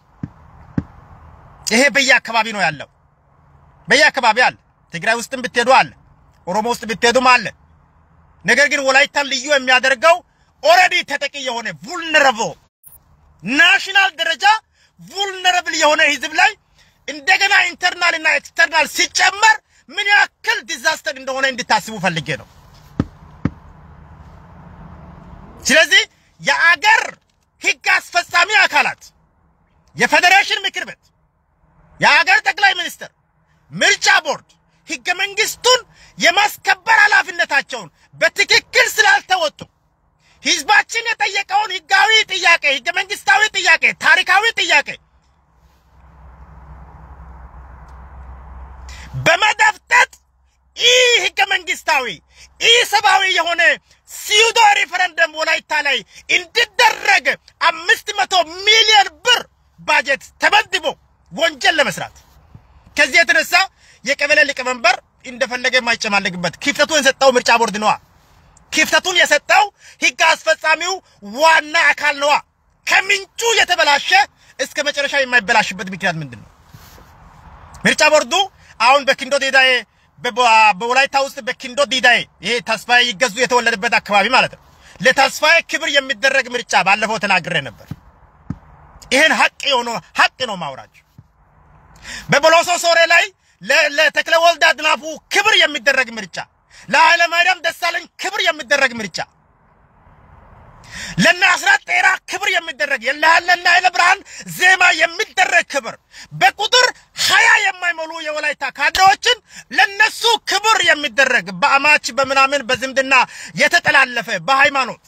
ይሄ በየአካባቢ ነው ያለው። በየአካባቢ አለ። ትግራይ ውስጥም ብትሄዱ አለ። ኦሮሞ ውስጥ ብትሄዱም አለ። ነገር ግን ወላይታን ልዩ የሚያደርገው ኦልሬዲ ተጠቂ የሆነ vulnerable ናሽናል ደረጃ vulnerable የሆነ ህዝብ ላይ እንደገና ኢንተርናል እና ኤክስተርናል ሲጨመር ምን ያክል ዲዛስተር እንደሆነ እንድታስቡ ፈልጌ ነው። ስለዚህ የአገር ህግ አስፈጻሚ አካላት የፌዴሬሽን ምክር ቤት፣ የአገር ጠቅላይ ሚኒስትር፣ ምርጫ ቦርድ ህገ መንግስቱን የማስከበር ኃላፊነታቸውን በትክክል ስላልተወጡ ህዝባችን የጠየቀውን ህጋዊ ጥያቄ፣ ህገ መንግስታዊ ጥያቄ፣ ታሪካዊ ጥያቄ በመደፍጠጥ ይህ ህገ መንግስታዊ ይህ ሰብአዊ የሆነ ሲዩዶ ሪፈረንደም ወላይታ ላይ እንዲደረግ አምስት መቶ ሚሊዮን ብር ባጀት ተመድቦ ወንጀል ለመስራት ከዚህ የተነሳ የቀበሌ ሊቀመንበር እንደፈለገ የማይጨማለግበት ክፍተቱን የሰጠው ምርጫ ቦርድ ነዋ። ክፍተቱን የሰጠው ህግ አስፈጻሚው ዋና አካል ነዋ። ከምንጩ የተበላሸ እስከ መጨረሻ የማይበላሽበት ምክንያት ምንድን ነው? ምርጫ ቦርዱ አሁን በኪንዶ ዲዳዬ በወላይታ ውስጥ በኪንዶ ዲዳዬ ይሄ ተስፋዬ ይገዙ የተወለደበት አካባቢ ማለት ነው። ለተስፋዬ ክብር የሚደረግ ምርጫ ባለፈው ተናግሬ ነበር። ይሄን ሀቅ የሆነ ሀቅ ነው ማውራችሁ። በቦሎሶ ሶሬ ላይ ለተክለ ወልድ አጥናፉ ክብር የሚደረግ ምርጫ፣ ለኃይለ ማርያም ደሳለኝ ክብር የሚደረግ ምርጫ፣ ለነ አስራት ጤራ ክብር የሚደረግ ለነ ኃይለ ብርሃን ዜማ የሚደረግ ክብር በቁጥር ሀያ የማይሞሉ የወላይታ ካድሬዎችን ለነሱ ክብር የሚደረግ በአማች በምናምን በዝምድና የተጠላለፈ በሃይማኖት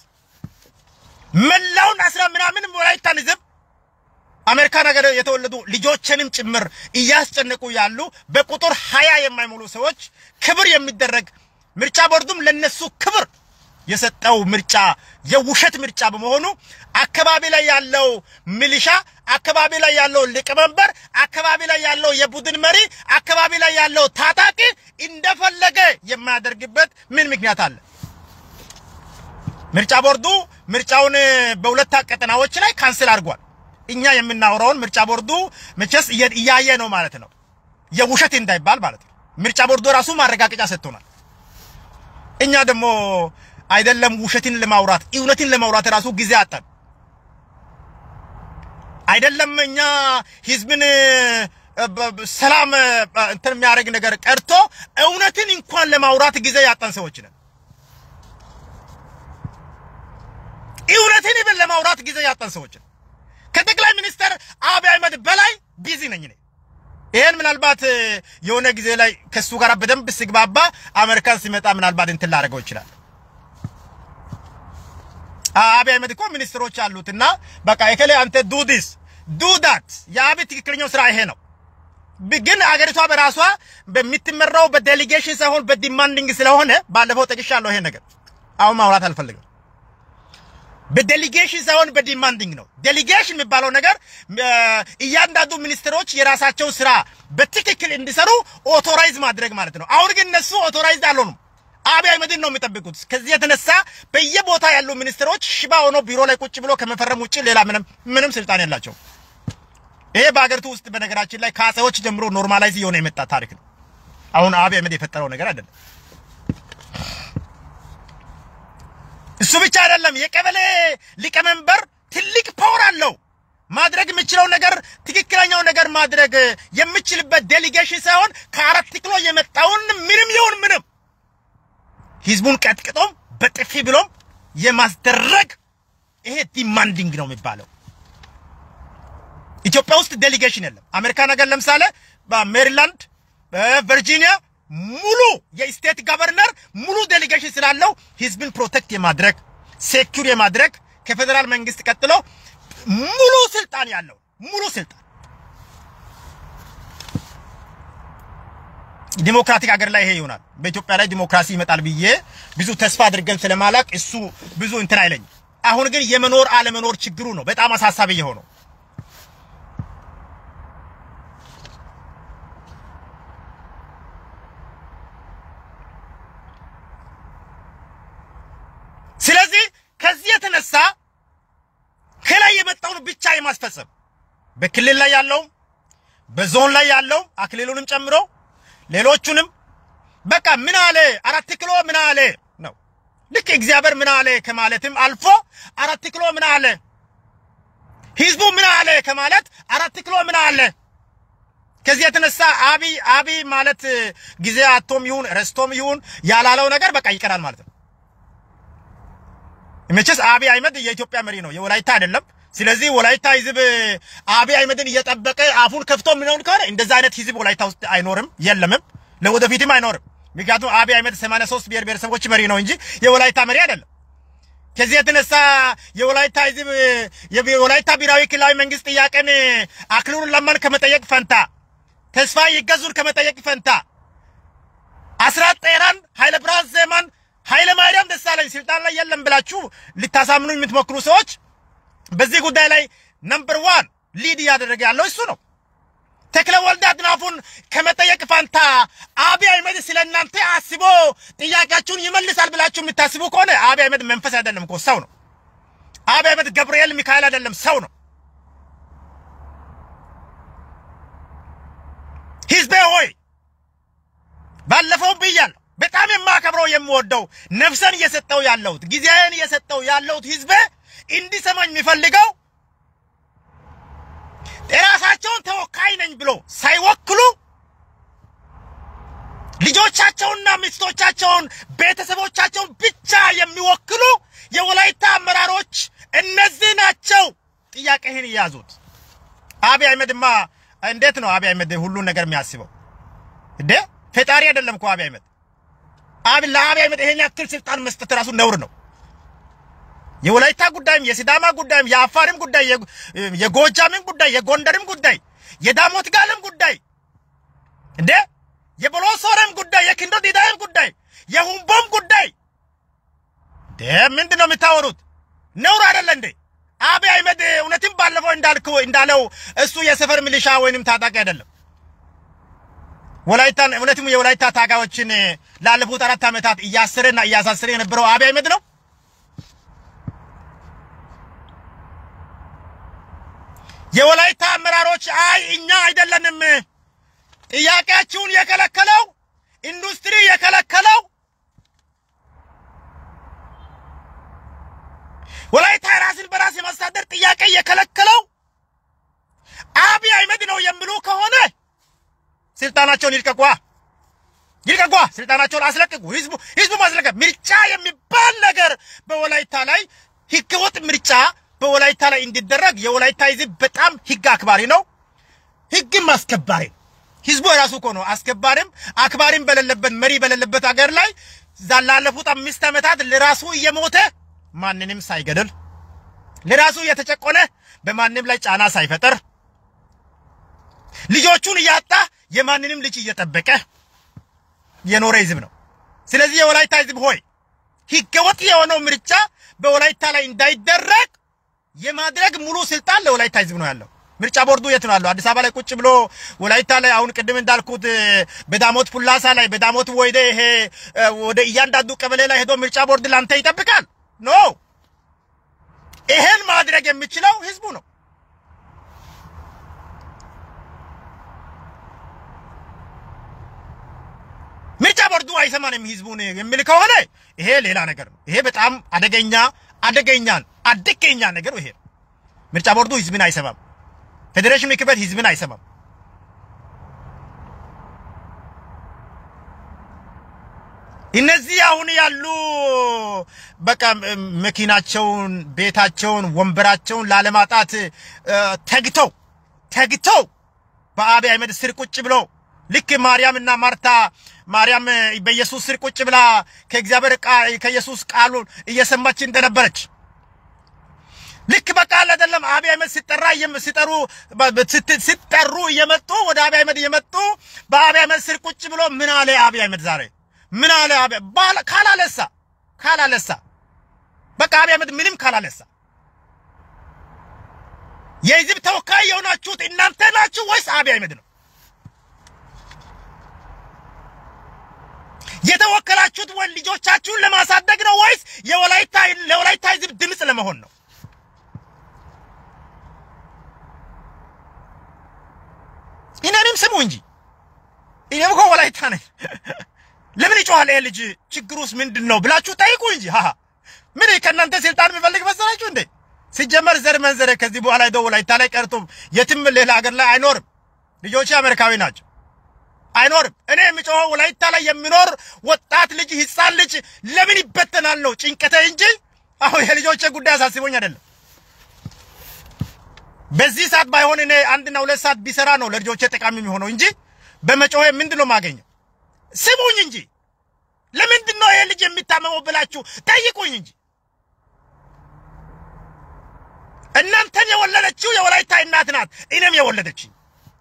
መላውን አስራ ምናምን ወላይታን ህዝብ አሜሪካ ነገር የተወለዱ ልጆችንም ጭምር እያስጨነቁ ያሉ በቁጥር ሀያ የማይሞሉ ሰዎች ክብር የሚደረግ ምርጫ ቦርዱም ለነሱ ክብር የሰጠው ምርጫ የውሸት ምርጫ በመሆኑ አካባቢ ላይ ያለው ሚሊሻ፣ አካባቢ ላይ ያለው ሊቀመንበር፣ አካባቢ ላይ ያለው የቡድን መሪ፣ አካባቢ ላይ ያለው ታጣቂ እንደፈለገ የማያደርግበት ምን ምክንያት አለ? ምርጫ ቦርዱ ምርጫውን በሁለት ቀጠናዎች ላይ ካንስል አድርጓል። እኛ የምናወራውን ምርጫ ቦርዱ መቼስ እያየ ነው ማለት ነው፣ የውሸት እንዳይባል ማለት ነው። ምርጫ ቦርዱ ራሱ ማረጋገጫ ሰጥቶናል። እኛ ደግሞ አይደለም ውሸትን ለማውራት እውነትን ለማውራት ራሱ ጊዜ አጣን። አይደለም እኛ ህዝብን ሰላም እንትን የሚያደርግ ነገር ቀርቶ እውነትን እንኳን ለማውራት ጊዜ ያጣን ሰዎች ነን። እውነትን ይብን ለማውራት ጊዜ ያጣን ሰዎች ነን። ከጠቅላይ ሚኒስትር አብይ አህመድ በላይ ቢዚ ነኝ እኔ። ይሄን ምናልባት የሆነ ጊዜ ላይ ከሱ ጋር በደንብ ስግባባ አሜሪካን ሲመጣ ምናልባት እንትን ላደርገው ይችላል። አብይ አህመድ እኮ ሚኒስትሮች አሉትና በቃ የከለ አንተ ዱ ዲስ ዱ ዳት የአብይ ትክክለኛው ስራ ይሄ ነው። ግን አገሪቷ በራሷ በምትመራው በዴሊጌሽን ሳይሆን በዲማንዲንግ ስለሆነ ባለፈው ጠቅሻለሁ። ይሄ ነገር አሁን ማውራት አልፈልግም። በዴሊጌሽን ሳይሆን በዲማንዲንግ ነው። ዴሊጌሽን የሚባለው ነገር እያንዳንዱ ሚኒስትሮች የራሳቸው ስራ በትክክል እንዲሰሩ ኦቶራይዝ ማድረግ ማለት ነው። አሁን ግን እነሱ ኦቶራይዝ አልሆኑም። አብይ አህመድን ነው የሚጠብቁት። ከዚህ የተነሳ በየቦታ ያሉ ሚኒስትሮች ሽባ ሆኖ ቢሮ ላይ ቁጭ ብሎ ከመፈረም ውጭ ሌላ ምንም ምንም ስልጣን የላቸው። ይሄ በሀገሪቱ ውስጥ በነገራችን ላይ ከአጼዎች ጀምሮ ኖርማላይዝ እየሆነ የመጣ ታሪክ ነው። አሁን አብይ አህመድ የፈጠረው ነገር አይደለም። እሱ ብቻ አይደለም። የቀበሌ ሊቀመንበር ትልቅ ፓወር አለው። ማድረግ የምችለው ነገር ትክክለኛው ነገር ማድረግ የምችልበት ዴሊጌሽን ሳይሆን ከአራት ኪሎ የመጣውን ምንም ይሁን ምንም ህዝቡን ቀጥቅጦም በጥፊ ብሎም የማስደረግ ይሄ ዲማንዲንግ ነው የሚባለው። ኢትዮጵያ ውስጥ ዴሊጌሽን የለም። አሜሪካ ነገር ለምሳሌ በሜሪላንድ በቨርጂኒያ ሙሉ የስቴት ገቨርነር ሙሉ ዴሊጌሽን ስላለው ህዝብን ፕሮቴክት የማድረግ ሴኩር የማድረግ ከፌዴራል መንግስት ቀጥሎ ሙሉ ስልጣን ያለው ሙሉ ስልጣን ዲሞክራቲክ ሀገር ላይ ይሄ ይሆናል። በኢትዮጵያ ላይ ዲሞክራሲ ይመጣል ብዬ ብዙ ተስፋ አድርገን ስለማላቅ እሱ ብዙ እንትን አይለኝም። አሁን ግን የመኖር አለመኖር ችግሩ ነው በጣም አሳሳቢ የሆነው። ስለዚህ ከዚህ የተነሳ ከላይ የመጣውን ብቻ የማስፈጸም በክልል ላይ ያለው በዞን ላይ ያለው አክሊሉንም ጨምሮ ሌሎቹንም በቃ ምን አለ አራት ኪሎ ምን አለ ነው። ልክ እግዚአብሔር ምን አለ ከማለትም አልፎ አራት ኪሎ ምን አለ ህዝቡ ምን አለ ከማለት አራት ኪሎ ምን አለ። ከዚህ የተነሳ አብይ አብይ ማለት ጊዜ አቶም ይሁን ረስቶም ይሁን ያላለው ነገር በቃ ይቀራል ማለት ነው። መቼስ አብይ አህመድ የኢትዮጵያ መሪ ነው፣ የወላይታ አይደለም። ስለዚህ ወላይታ ህዝብ አብይ አህመድን እየጠበቀ አፉን ከፍቶ ምንሆን ከሆነ እንደዛ አይነት ህዝብ ወላይታ ውስጥ አይኖርም፣ የለምም፣ ለወደፊትም አይኖርም። ምክንያቱም አብይ አህመድ 83 ብሔር ብሔረሰቦች መሪ ነው እንጂ የወላይታ መሪ አይደለም። ከዚህ የተነሳ የወላይታ ህዝብ የወላይታ ብሔራዊ ክልላዊ መንግስት ጥያቄን አክሊሉን ለማን ከመጠየቅ ፈንታ ተስፋ ይገዙን ከመጠየቅ ፈንታ አስራት ጤራን ኃይለ ብርሃን ዜማን ኃይለ ማርያም ደሳለኝ ስልጣን ላይ የለም ብላችሁ ልታሳምኑ የምትሞክሩ ሰዎች በዚህ ጉዳይ ላይ ነምበር ዋን ሊድ እያደረገ ያለው እሱ ነው። ተክለ ወልድ አጥናፉን ከመጠየቅ ፋንታ አብይ አህመድ ስለ እናንተ አስቦ ጥያቄያችሁን ይመልሳል ብላችሁ የምታስቡ ከሆነ አብይ አህመድ መንፈስ አይደለም እኮ ሰው ነው። አብይ አህመድ ገብርኤል ሚካኤል አይደለም ሰው ነው። ህዝቤ ሆይ ባለፈው ብያለሁ። በጣም የማከብረው የምወደው ነፍሰን እየሰጠው ያለሁት ጊዜን እየሰጠው ያለሁት ህዝቤ እንዲሰማኝ የሚፈልገው የራሳቸውን ተወካይ ነኝ ብሎ ሳይወክሉ ልጆቻቸውንና ሚስቶቻቸውን ቤተሰቦቻቸውን ብቻ የሚወክሉ የወላይታ አመራሮች እነዚህ ናቸው። ጥያቄህን እያዙት። አብይ አህመድማ እንዴት ነው አብይ አህመድ ሁሉን ነገር የሚያስበው እንዴ? ፈጣሪ አይደለም እኮ አብይ አህመድ። አብ ለአብይ አህመድ ይሄን ያክል ስልጣን መስጠት ራሱ ነውር ነው። የወላይታ ጉዳይም የሲዳማ ጉዳይም የአፋርም ጉዳይ የጎጃምም ጉዳይ የጎንደርም ጉዳይ የዳሞት ጋልም ጉዳይ እንዴ የቦሎሶረም ጉዳይ የኪንዶ ዲዳይም ጉዳይ የሁምቦም ጉዳይ እንዴ ምንድን ነው የምታወሩት? ነውር አይደለ እንዴ? አብይ አህመድ እውነትም ባለፈው እንዳልከው እንዳለው እሱ የሰፈር ሚሊሻ ወይንም ታጣቂ አይደለም። ወላይታን እውነትም የወላይታ ታጋዮችን ላለፉት አራት ዓመታት እያሰረና እያሳሰረ የነበረው አብይ አህመድ ነው። የወላይታ አመራሮች አይ እኛ አይደለንም ጥያቄያችሁን የከለከለው ኢንዱስትሪ የከለከለው ወላይታ ራስን በራስ የማስተዳደር ጥያቄ የከለከለው አብይ አህመድ ነው የሚሉ ከሆነ ስልጣናቸውን ይልቀቋ ይልቀቋ፣ ስልጣናቸውን አስለቅቁ። ህዝቡ ህዝቡ ማስለቀቅ ምርጫ የሚባል ነገር በወላይታ ላይ ህገወጥ ምርጫ በወላይታ ላይ እንዲደረግ የወላይታ ህዝብ በጣም ህግ አክባሪ ነው፣ ህግም አስከባሪ ህዝቡ የራሱ እኮ ነው። አስከባሪም አክባሪም በሌለበት መሪ በሌለበት ሀገር ላይ ላለፉት አምስት ዓመታት ለራሱ እየሞተ ማንንም ሳይገድል ለራሱ እየተጨቆነ በማንም ላይ ጫና ሳይፈጠር ልጆቹን እያጣ የማንንም ልጅ እየጠበቀ የኖረ ህዝብ ነው። ስለዚህ የወላይታ ህዝብ ሆይ ህገወጥ የሆነው ምርጫ በወላይታ ላይ እንዳይደረግ የማድረግ ሙሉ ስልጣን ለወላይታ ህዝብ ነው ያለው። ምርጫ ቦርዱ የት ነው ያለው? አዲስ አበባ ላይ ቁጭ ብሎ ወላይታ ላይ አሁን ቅድም እንዳልኩት በዳሞት ፑላሳ ላይ በዳሞት ወይደ ይሄ ወደ እያንዳንዱ ቀበሌ ላይ ሄዶ ምርጫ ቦርድ ላንተ ይጠብቃል? ኖ ይሄን ማድረግ የሚችለው ህዝቡ ነው። ምርጫ ቦርዱ አይሰማንም ህዝቡን የሚል ከሆነ ይሄ ሌላ ነገር ነው። ይሄ በጣም አደገኛ አደገኛን አደገኛ ነገር ይሄ ነው። ምርጫ ቦርዱ ህዝብን አይሰማም። ፌዴሬሽን ምክር ቤት ህዝብን አይሰማም። እነዚህ አሁን ያሉ በቃ መኪናቸውን፣ ቤታቸውን፣ ወንበራቸውን ላለማጣት ተግተው ተግተው በአብይ አህመድ ስር ቁጭ ብለው ልክ ማርያምና ማርታ ማርያም በኢየሱስ ስር ቁጭ ብላ ከእግዚአብሔር ከኢየሱስ ቃሉን እየሰማች እንደነበረች ልክ በቃ አይደለም። አብይ አህመድ ሲጠራ ሲጠሩ ሲጠሩ እየመጡ ወደ አብይ አህመድ እየመጡ በአብይ አህመድ ስር ቁጭ ብሎ ምን አለ አብይ አህመድ ዛሬ ምን አለ አብይ ካላለሳ ካላለሳ በቃ አብይ አህመድ ምንም ካላለሳ የህዝብ ተወካይ የሆናችሁት እናንተ ናችሁ ወይስ አብይ አህመድ ነው? የተወከላችሁት ወይ ልጆቻችሁን ለማሳደግ ነው ወይስ የወላይታ ለወላይታ ህዝብ ድምፅ ለመሆን ነው? እኔንም ስሙ እንጂ እኔም እኮ ወላይታ ነኝ። ለምን ይጮሃል ይሄ ልጅ? ችግሩስ ምንድን ነው ብላችሁ ጠይቁ እንጂ። ሃሃ ምን ከእናንተ ስልጣን የሚፈልግ መሰላችሁ እንዴ? ሲጀመር ዘር መንዘረ ከዚህ በኋላ ሄዶ ወላይታ ላይ ቀርቶ የትም ሌላ ሀገር ላይ አይኖርም። ልጆቼ አሜሪካዊ ናቸው። አይኖርም። እኔ የሚጮኸው ወላይታ ላይ የሚኖር ወጣት ልጅ ህፃን ልጅ ለምን ይበተናል ነው ጭንቀቴ እንጂ አሁን የልጆቼ ጉዳይ አሳስቦኝ አይደለም። በዚህ ሰዓት ባይሆን እኔ አንድና ሁለት ሰዓት ቢሰራ ነው ለልጆቼ ጠቃሚ የሚሆነው እንጂ በመጮሄ ምንድን ነው የማገኘው? ስሙኝ እንጂ ለምንድን ነው ይሄ ልጅ የሚታመመው ብላችሁ ጠይቁኝ እንጂ። እናንተን የወለደችው የወላይታ እናት ናት፣ እኔም የወለደችኝ።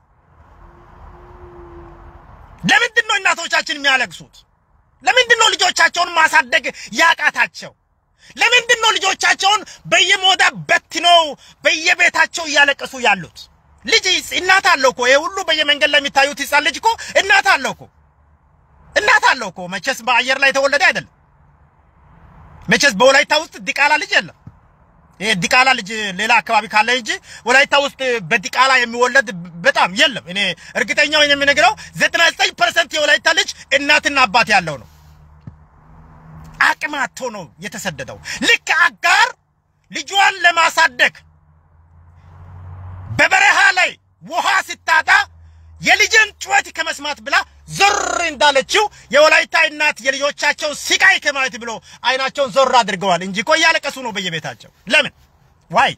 ለምንድን ነው እናቶቻችን የሚያለቅሱት? ለምንድን ነው ልጆቻቸውን ማሳደግ ያቃታቸው? ለምንድን ነው ልጆቻቸውን በየሞዳ በትነው በየቤታቸው እያለቀሱ ያሉት? ልጅ እናት አለው እኮ። ይሄ ሁሉ በየመንገድ ላይ የሚታዩት ህፃን ልጅ እኮ እናት አለው እኮ እናት አለው እኮ። መቼስ በአየር ላይ የተወለደ አይደለም። መቼስ በወላይታ ውስጥ ዲቃላ ልጅ የለም። ይሄ ዲቃላ ልጅ ሌላ አካባቢ ካለ እንጂ ወላይታ ውስጥ በዲቃላ የሚወለድ በጣም የለም። እኔ እርግጠኛው የምነግረው 99% የወላይታ ልጅ እናትና አባት ያለው ነው። አቅም አጥቶ ነው የተሰደደው። ልክ አጋር ልጇን ለማሳደግ በበረሃ ላይ ውሃ ስታጣ የልጅን ጩኸት ከመስማት ብላ ዞር እንዳለችው የወላይታ እናት የልጆቻቸውን ስቃይ ከማየት ብሎ አይናቸውን ዞር አድርገዋል እንጂ እኮ እያለቀሱ ነው በየቤታቸው። ለምን ዋይ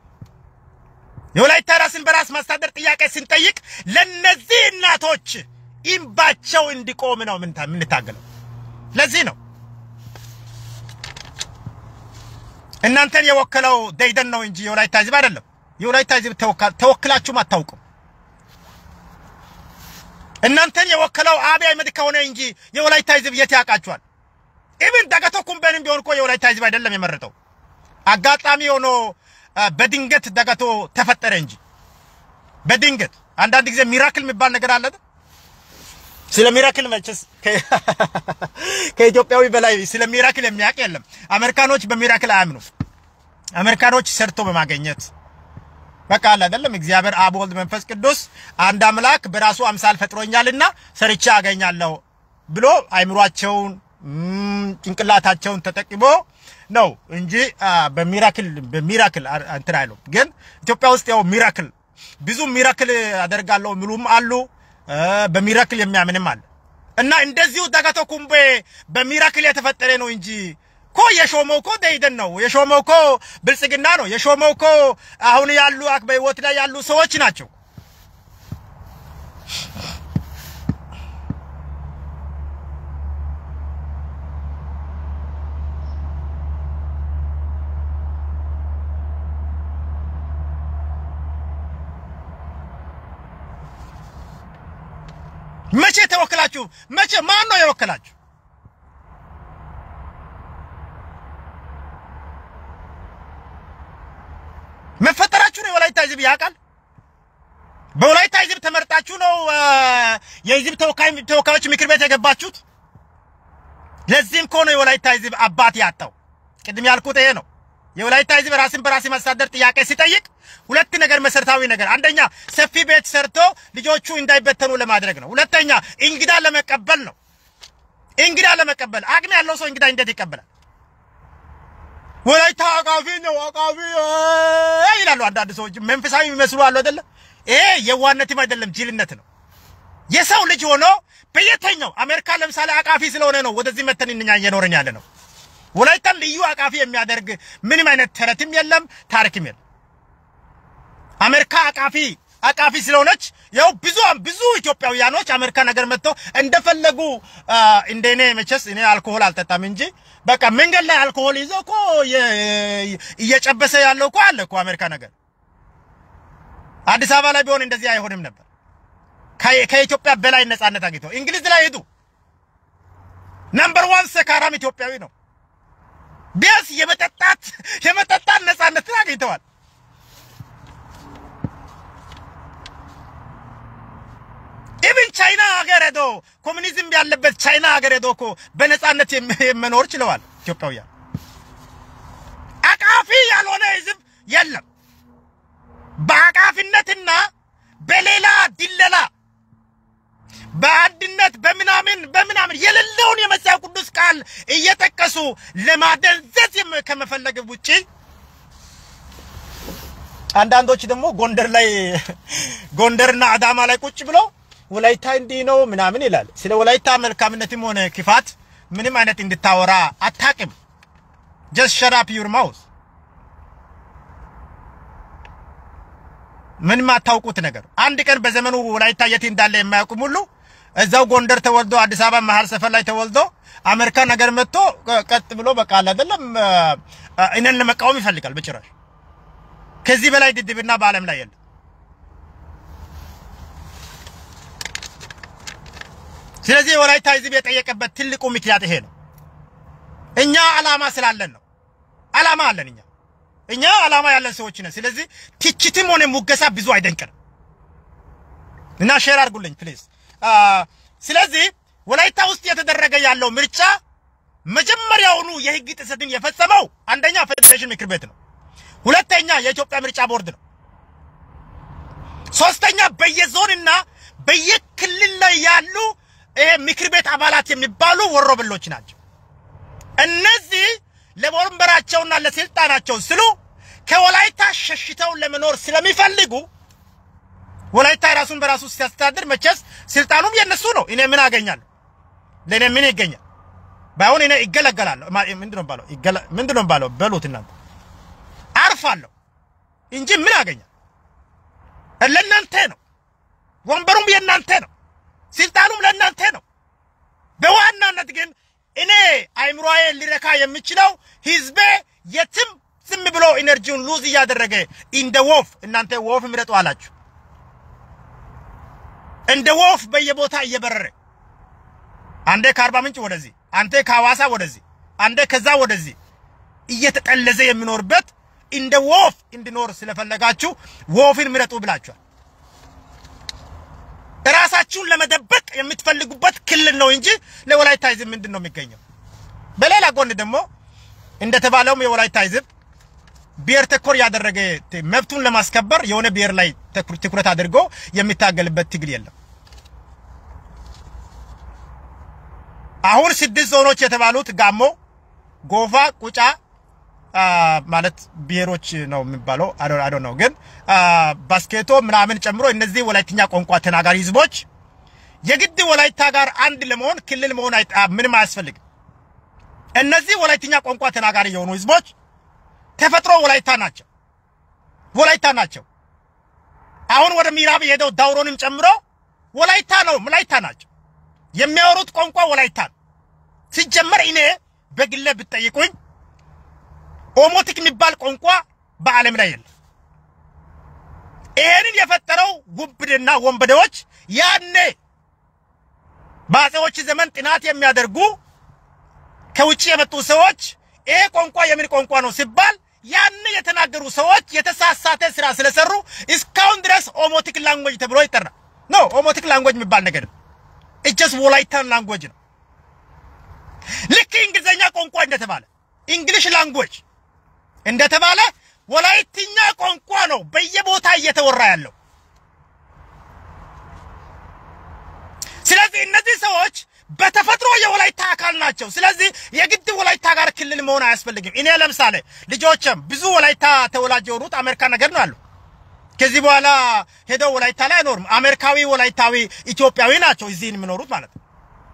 የወላይታ ራስን በራስ ማስተዳደር ጥያቄ ስንጠይቅ ለነዚህ እናቶች ኢምባቸው እንዲቆም ነው የምንታገለው። ለዚህ ነው እናንተን የወከለው ደይደን ነው እንጂ የወላይታ ህዝብ አይደለም። የወላይታ ህዝብ ተወክላችሁም አታውቁም። እናንተን የወከለው አብይ አህመድ ከሆነ እንጂ የወላይታ ህዝብ የት ያውቃችኋል? ኢብን ደገቶ ኩምቤንም ቢሆን እኮ የወላይታ ህዝብ አይደለም የመረጠው። አጋጣሚ ሆኖ በድንገት ደገቶ ተፈጠረ እንጂ በድንገት አንዳንድ ጊዜ ሚራክል የሚባል ነገር አለ። ስለ ሚራክል መቼስ ከኢትዮጵያዊ በላይ ስለ ሚራክል የሚያውቅ የለም። አሜሪካኖች በሚራክል አያምኑ። አሜሪካኖች ሰርቶ በማገኘት በቃ አለ አይደለም። እግዚአብሔር አብ፣ ወልድ፣ መንፈስ ቅዱስ አንድ አምላክ በራሱ አምሳል ፈጥሮኛልና ሰርቼ አገኛለሁ ብሎ አይምሯቸውን ጭንቅላታቸውን ተጠቅሞ ነው እንጂ በሚራክል በሚራክል እንትን አይሉ። ግን ኢትዮጵያ ውስጥ ያው ሚራክል ብዙ ሚራክል አደርጋለሁ የሚሉም አሉ፣ በሚራክል የሚያምንም አለ። እና እንደዚሁ ደገቶ ኩምቤ በሚራክል የተፈጠረ ነው እንጂ እኮ የሾመው እኮ ደይደን ነው የሾመው እኮ ብልጽግና ነው የሾመው እኮ አሁን ያሉ በህይወት ላይ ያሉ ሰዎች ናቸው። መቼ ተወክላችሁ? መቼ ማን ነው የወከላችሁ? መፈጠራችሁ ነው የወላይታ ህዝብ ያውቃል። በወላይታ ህዝብ ተመርጣችሁ ነው የህዝብ ተወካይ ተወካዮች ምክር ቤት የገባችሁት። ለዚህም ከሆነ የወላይታ ህዝብ አባት ያጣው ቅድም ያልኩት ይሄ ነው። የወላይታ ህዝብ ራስን በራስ ማስተዳደር ጥያቄ ሲጠይቅ ሁለት ነገር መሰረታዊ ነገር፣ አንደኛ ሰፊ ቤት ሰርቶ ልጆቹ እንዳይበተኑ ለማድረግ ነው። ሁለተኛ እንግዳ ለመቀበል ነው። እንግዳ ለመቀበል አቅም ያለው ሰው እንግዳ እንዴት ይቀበላል? ወላይታ አቃፊ ነው አቃፊ ይላሉ አንዳንድ ሰዎች መንፈሳዊ የሚመስሉ አሉ አይደለ? ይሄ የዋነትም አይደለም ጅልነት ነው። የሰው ልጅ ሆኖ በየተኛው አሜሪካ ለምሳሌ አቃፊ ስለሆነ ነው ወደዚህ መተን እኛ እየኖርን ያለ ነው። ወላይታን ልዩ አቃፊ የሚያደርግ ምንም አይነት ተረትም የለም ታሪክም የለም። አሜሪካ አቃፊ አቃፊ ስለሆነች ያው ብዙ ብዙ ኢትዮጵያውያኖች አሜሪካ ነገር መጥተው እንደፈለጉ እንደኔ መቼስ እኔ አልኮሆል አልጠጣም እንጂ በቃ መንገድ ላይ አልኮሆል ይዞ እኮ እየጨበሰ ያለው እኮ አለ እኮ አሜሪካ ነገር። አዲስ አበባ ላይ ቢሆን እንደዚህ አይሆንም ነበር። ከኢትዮጵያ በላይ ነጻነት አግኝተው እንግሊዝ ላይ ሄዱ። ነምበር ዋን ሰካራም ኢትዮጵያዊ ነው። ቢያንስ የመጠጣት የመጠጣት ነጻነትን አግኝተዋል። ኢብን ቻይና ሀገር ሄዶ ኮሙኒዝም ያለበት ቻይና ሀገር ሄዶ እኮ በነጻነት መኖር ችለዋል ኢትዮጵያውያን። አቃፊ ያልሆነ ህዝብ የለም። በአቃፊነትና በሌላ ድለላ በአንድነት በምናምን በምናምን የሌለውን የመጽሐፍ ቅዱስ ቃል እየጠቀሱ ለማደንዘዝ ከመፈለግ ውጪ አንዳንዶች ደግሞ ጎንደር ላይ ጎንደርና አዳማ ላይ ቁጭ ብለው ወላይታ እንዲህ ነው ምናምን ይላል። ስለ ወላይታ መልካምነትም ሆነ ክፋት ምንም አይነት እንድታወራ አታቅም። ጀስት ሸት አፕ ዩር ማውዝ። ምንም አታውቁት ነገር። አንድ ቀን በዘመኑ ወላይታ የት እንዳለ የማያውቁም ሁሉ እዛው ጎንደር ተወልዶ አዲስ አበባ መሀል ሰፈር ላይ ተወልዶ አሜሪካ ነገር መጥቶ ቀጥ ብሎ በቃ አለ አይደለም እኔን ለመቃወም ይፈልጋል። በጭራሽ ከዚህ በላይ ድድብና በዓለም ላይ የለም። ስለዚህ የወላይታ ህዝብ የጠየቀበት ትልቁ ምክንያት ይሄ ነው። እኛ አላማ ስላለን ነው። አላማ አለን እኛ እኛ አላማ ያለን ሰዎች ነን። ስለዚህ ትችትም ሆነ ሙገሳ ብዙ አይደንቅንም እና ሼር አድርጉልኝ ፕሊዝ። ስለዚህ ወላይታ ውስጥ የተደረገ ያለው ምርጫ መጀመሪያውኑ የህግ ጥሰትን የፈጸመው አንደኛ ፌዴሬሽን ምክር ቤት ነው። ሁለተኛ የኢትዮጵያ ምርጫ ቦርድ ነው። ሶስተኛ በየዞንና በየክልል ላይ ያሉ ይሄ ምክር ቤት አባላት የሚባሉ ወሮበሎች ናቸው። እነዚህ ለወንበራቸውና ለስልጣናቸው ስሉ ከወላይታ ሸሽተው ለመኖር ስለሚፈልጉ ወላይታ ራሱን በራሱ ሲያስተዳድር መቼስ ስልጣኑም የነሱ ነው። እኔ ምን አገኛለሁ? ለእኔ ምን ይገኛል? ባይሆን እኔ ይገለገላለሁ። ምንድነው ባለው ምንድነው ባለው በሉት እናንተ አርፋለሁ እንጂ ምን አገኛል? ለእናንተ ነው። ወንበሩም የእናንተ ነው። ስልጣኑም ለእናንተ ነው። በዋናነት ግን እኔ አይምሮዬ ሊረካ የሚችለው ህዝቤ የትም ዝም ብሎ ኢነርጂውን ሉዝ እያደረገ እንደ ወፍ እናንተ ወፍ ምረጡ አላችሁ። እንደ ወፍ በየቦታ እየበረረ አንዴ ከአርባ ምንጭ ወደዚህ፣ አንተ ከሐዋሳ ወደዚህ፣ አንዴ ከዛ ወደዚህ እየተጠለዘ የሚኖርበት እንደ ወፍ እንዲኖር ስለፈለጋችሁ ወፍን ምረጡ ብላችኋል። ራሳችሁን ለመደበቅ የምትፈልጉበት ክልል ነው እንጂ ለወላይታ ህዝብ ምንድን ነው የሚገኘው? በሌላ ጎን ደግሞ እንደተባለውም የወላይታ ህዝብ ብሔር ተኮር ያደረገ መብቱን ለማስከበር የሆነ ብሔር ላይ ትኩረት አድርጎ የሚታገልበት ትግል የለም። አሁን ስድስት ዞኖች የተባሉት ጋሞ፣ ጎፋ፣ ቁጫ ማለት ብሔሮች ነው የሚባለው አዶ ነው ግን ባስኬቶ ምናምን ጨምሮ እነዚህ ወላይትኛ ቋንቋ ተናጋሪ ህዝቦች የግድ ወላይታ ጋር አንድ ለመሆን ክልል መሆን ምንም አያስፈልግም። እነዚህ ወላይትኛ ቋንቋ ተናጋሪ የሆኑ ህዝቦች ተፈጥሮ ወላይታ ናቸው፣ ወላይታ ናቸው። አሁን ወደ ምዕራብ የሄደው ዳውሮንም ጨምሮ ወላይታ ነው፣ ወላይታ ናቸው። የሚያወሩት ቋንቋ ወላይታ ነው። ሲጀመር እኔ በግሌ ብትጠይቁኝ ኦሞቲክ የሚባል ቋንቋ በዓለም ላይ የለም። ይሄንን የፈጠረው ጉብድና ወንበዴዎች ያኔ በአፄዎች ዘመን ጥናት የሚያደርጉ ከውጭ የመጡ ሰዎች ይሄ ቋንቋ የምን ቋንቋ ነው ሲባል ያን የተናገሩ ሰዎች የተሳሳተ ስራ ስለሰሩ እስካሁን ድረስ ኦሞቲክ ላንጉዌጅ ተብሎ ይጠራል። ኖ ኦሞቲክ ላንጉዌጅ የሚባል ነገር ነው። እጀስ ወላይታን ላንጉዌጅ ነው። ልክ እንግሊዝኛ ቋንቋ እንደተባለ እንግሊሽ ላንጉዌጅ እንደተባለ ወላይትኛ ቋንቋ ነው በየቦታ እየተወራ ያለው። ስለዚህ እነዚህ ሰዎች በተፈጥሮ የወላይታ አካል ናቸው። ስለዚህ የግድ ወላይታ ጋር ክልል መሆን አያስፈልግም። እኔ ለምሳሌ ልጆችም ብዙ ወላይታ ተወላጅ የሆኑት አሜሪካ ነገር ነው ያሉ። ከዚህ በኋላ ሄደው ወላይታ ላይ አይኖርም። አሜሪካዊ ወላይታዊ ኢትዮጵያዊ ናቸው እዚህ የሚኖሩት ማለት ነው።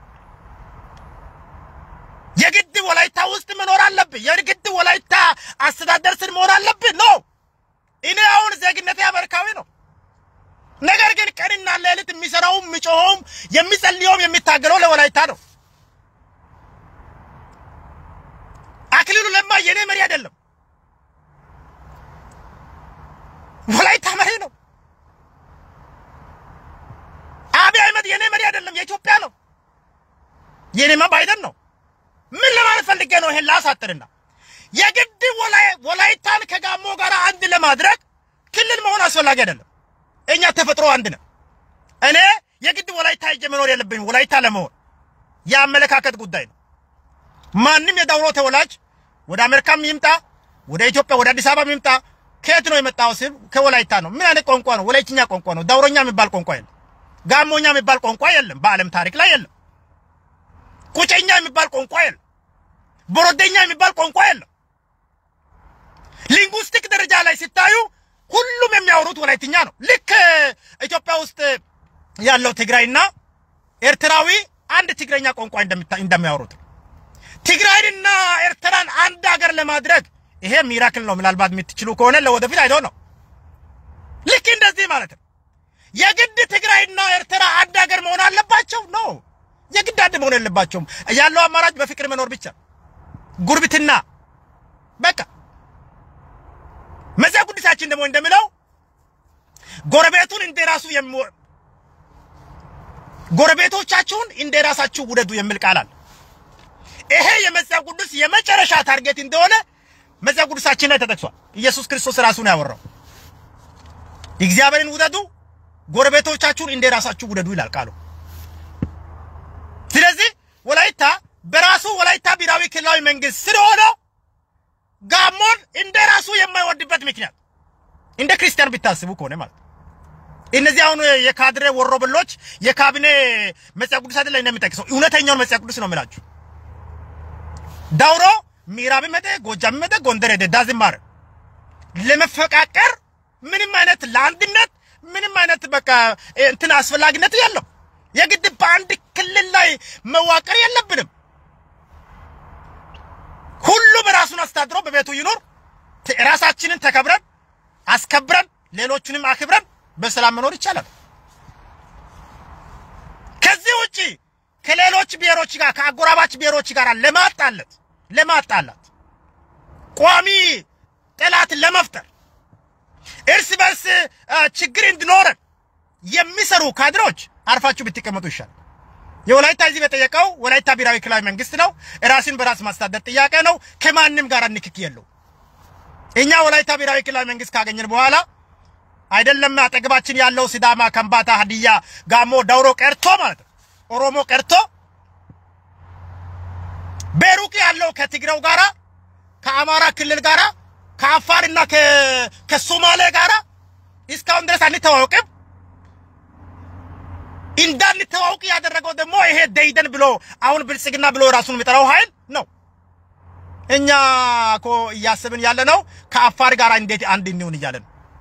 የግድ ወላይታ ውስጥ መኖር አለብን። የግድ ወላይታ አስተዳደር ስር መሆን አለብን። ኖ እኔ አሁን ዜግነቴ አሜሪካዊ ነው። ነገር ግን ቀንና ሌሊት የሚሰራውም የሚጮኸውም የሚጸልየውም የሚታገለው ለወላይታ ነው። አክሊሉ ለማ የኔ መሪ አይደለም፣ ወላይታ መሪ ነው። አብይ አህመድ የኔ መሪ አይደለም፣ የኢትዮጵያ ነው። የኔማ ባይደን ነው። ምን ለማለት ፈልጌ ነው? ይሄን ላሳጥርና የግድ ወላይታን ከጋሞ ጋር አንድ ለማድረግ ክልል መሆን አስፈላጊ አይደለም። እኛ ተፈጥሮ አንድ ነው። እኔ የግድ ወላይታ ሄጄ መኖር የለብኝም። ወላይታ ለመሆን የአመለካከት ጉዳይ ነው። ማንም የዳውሮ ተወላጅ ወደ አሜሪካም ይምጣ፣ ወደ ኢትዮጵያ ወደ አዲስ አበባ ይምጣ፣ ከየት ነው የመጣው ሲል ከወላይታ ነው። ምን አይነት ቋንቋ ነው? ወላይትኛ ቋንቋ ነው። ዳውሮኛ የሚባል ቋንቋ የለም። ጋሞኛ የሚባል ቋንቋ የለም። በዓለም ታሪክ ላይ የለም። ቁጨኛ የሚባል ቋንቋ የለም። ቦሮደኛ የሚባል ቋንቋ የለም። ሊንጉስቲክ ደረጃ ላይ ሲታዩ ሁሉም የሚያወሩት ወላይትኛ ነው። ልክ ኢትዮጵያ ውስጥ ያለው ትግራይና ኤርትራዊ አንድ ትግረኛ ቋንቋ እንደሚያወሩት ትግራይንና ኤርትራን አንድ ሀገር ለማድረግ ይሄ ሚራክል ነው። ምናልባት የምትችሉ ከሆነ ለወደፊት አይደው ነው። ልክ እንደዚህ ማለት ነው። የግድ ትግራይና ኤርትራ አንድ ሀገር መሆን አለባቸው ነው። የግድ አንድ መሆን የለባቸውም። ያለው አማራጭ በፍቅር መኖር ብቻ፣ ጉርብትና በቃ መጽሐፍ ቅዱሳችን ደግሞ እንደሚለው ጎረቤቱን እንደ ራሱ የሚወ ጎረቤቶቻችሁን እንደ ራሳችሁ ውደዱ የሚል ቃል አለ። ይሄ የመጽሐፍ ቅዱስ የመጨረሻ ታርጌት እንደሆነ መጽሐፍ ቅዱሳችን ላይ ተጠቅሷል። ኢየሱስ ክርስቶስ ራሱ ነው ያወራው። እግዚአብሔርን ውደዱ፣ ጎረቤቶቻችሁን እንደ ራሳችሁ ውደዱ ይላል ቃሉ። ስለዚህ ወላይታ በራሱ ወላይታ ብሔራዊ ክልላዊ መንግስት ስለሆነ ጋሞን እንደ ራሱ የማይወድበት ምክንያት እንደ ክርስቲያን ብታስቡ ከሆነ ማለት እነዚህ አሁን የካድሬ ወሮበሎች የካቢኔ መጽሐፍ ቅዱስ አይደለም እንደሚጠቅሰው እውነተኛውን መጽሐፍ ቅዱስ ነው የምላችሁ። ዳውሮ ምዕራብ መደ ጎጃም መደ ጎንደር ሄደ ዳዝማር ለመፈቃቀር ምንም አይነት ለአንድነት ምንም አይነት በቃ እንትን አስፈላጊነት የለው። የግድ በአንድ ክልል ላይ መዋቀር የለብንም። ሁሉም ራሱን አስተዳድሮ በቤቱ ይኖር። ራሳችንን ተከብረን አስከብረን ሌሎቹንም አክብረን በሰላም መኖር ይቻላል። ከዚህ ውጪ ከሌሎች ብሔሮች ጋር ከአጎራባች ብሔሮች ጋር ለማጣለት ለማጣላት ቋሚ ጠላት ለመፍጠር እርስ በርስ ችግር እንዲኖረን የሚሰሩ ካድሮች አርፋችሁ ብትቀመጡ ይሻል። የወላይታ ህዝብ የጠየቀው ወላይታ ብሔራዊ ክልላዊ መንግስት ነው። ራስን በራስ ማስተዳደር ጥያቄ ነው። ከማንም ጋር ንክክ የለው። እኛ ወላይታ ብሔራዊ ክልላዊ መንግስት ካገኘን በኋላ አይደለም አጠገባችን ያለው ሲዳማ፣ ከምባታ፣ ሀዲያ፣ ጋሞ፣ ዳውሮ ቀርቶ ማለት ነው ኦሮሞ ቀርቶ በሩቅ ያለው ከትግሬው ጋራ ከአማራ ክልል ጋራ ከአፋርና ከሶማሌ ጋራ እስካሁን ድረስ አንተዋወቅም። እንዳንተዋወቅ ያደረገው ደግሞ ይሄ ደይደን ብሎ አሁን ብልጽግና ብሎ ራሱን የሚጠራው ኃይል ነው። እኛ እኮ እያስብን ያለ ነው ከአፋር ጋር እንዴት አንድ እንሁን እያለን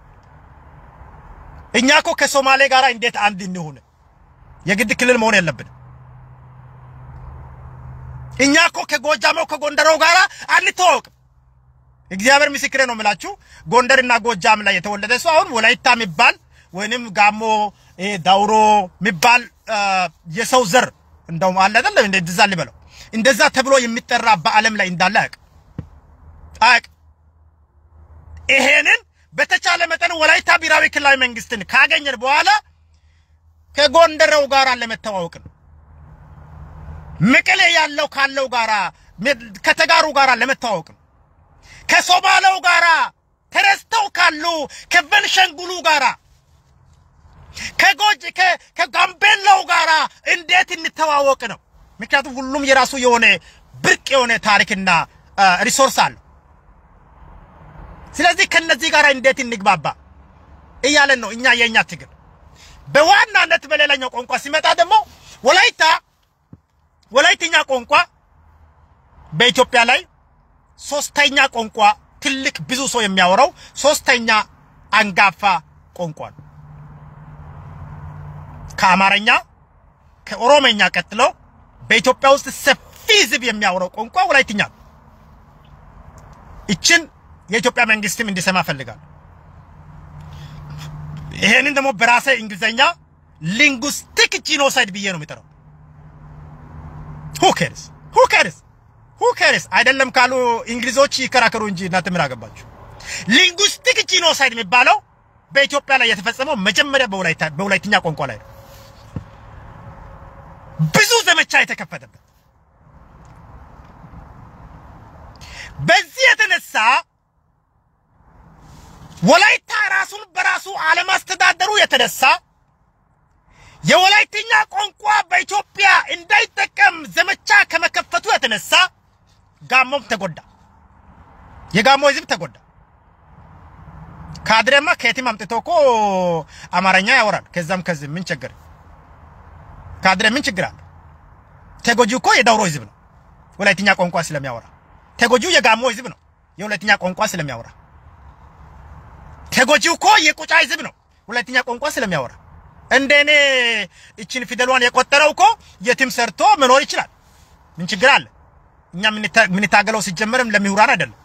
እኛ እኮ ከሶማሌ ጋር እንዴት አንድ እንሁን። የግድ ክልል መሆን የለብንም። እኛ እኮ ከጎጃመው ከጎንደረው ጋር አንተዋወቅም። እግዚአብሔር ምስክሬ ነው የምላችሁ። ጎንደርና ጎጃም ላይ የተወለደ ሰው አሁን ወላይታ የሚባል ወይንም ጋሞ ዳውሮ የሚባል የሰው ዘር እንደውም አለ አይደል? እንደዛ ልበለው እንደዛ ተብሎ የሚጠራ በዓለም ላይ እንዳለ አያውቅ አያውቅ። ይሄንን በተቻለ መጠን ወላይታ ብሔራዊ ክልላዊ መንግስትን ካገኘን በኋላ ከጎንደረው ጋር ለመተዋወቅ ነው። መቀሌ ያለው ካለው ጋራ ከተጋሩ ጋራ ለመተዋወቅ ነው። ከሶማሌው ጋራ ተረስተው ካሉ ከቤንሻንጉሉ ጋራ ከጎጅ ከጋምቤላው ጋራ እንዴት እንተዋወቅ ነው። ምክንያቱም ሁሉም የራሱ የሆነ ብርቅ የሆነ ታሪክና ሪሶርስ አለው። ስለዚህ ከነዚህ ጋር እንዴት እንግባባ እያለን ነው እኛ የእኛ ትግል። በዋናነት በሌላኛው ቋንቋ ሲመጣ ደግሞ ወላይታ ወላይትኛ ቋንቋ በኢትዮጵያ ላይ ሶስተኛ ቋንቋ ትልቅ ብዙ ሰው የሚያወራው ሶስተኛ አንጋፋ ቋንቋ ነው። ከአማርኛ ከኦሮመኛ ቀጥሎ በኢትዮጵያ ውስጥ ሰፊ ሕዝብ የሚያወራው ቋንቋ ወላይትኛ ነው። ይችን የኢትዮጵያ መንግስትም እንዲሰማ ፈልጋለሁ። ይሄንን ደግሞ በራሴ እንግሊዘኛ ሊንጉስቲክ ጂኖሳይድ ብዬ ነው የሚጠራው። ሁ ኬርስ ሁ ኬርስ ሁ ኬርስ አይደለም ካሉ እንግሊዞች ይከራከሩ እንጂ እናንተ ምን አገባችሁ? ሊንጉስቲክ ጂኖሳይድ የሚባለው በኢትዮጵያ ላይ የተፈጸመው መጀመሪያ በወላይታ በወላይትኛ ቋንቋ ላይ ነው። ብዙ ዘመቻ የተከፈተበት በዚህ የተነሳ ወላይታ ራሱን በራሱ አለማስተዳደሩ የተነሳ የወላይትኛ ቋንቋ በኢትዮጵያ እንዳይጠቀም ዘመቻ ከመከፈቱ የተነሳ ጋሞም ተጎዳ። የጋሞ ህዝብ ተጎዳ። ካድሬማ ከየትም አምጥቶ እኮ አማርኛ ያወራል። ከዛም ከዚህ ምን ችግር ካድሬ ምን ችግር አለ? ተጎጂው እኮ የዳውሮ ህዝብ ነው፣ ወላይትኛ ቋንቋ ስለሚያወራ። ተጎጂው የጋሞ ህዝብ ነው፣ የወላይትኛ ቋንቋ ስለሚያወራ። ተጎጂው እኮ የቁጫ ህዝብ ነው፣ ወላይትኛ ቋንቋ ስለሚያወራ። እንደኔ እችን ፊደሏን የቆጠረው እኮ የትም ሰርቶ መኖር ይችላል። ምን ችግር አለ? እኛ የምንታገለው ሲጀመርም ለምሁራን አይደለም።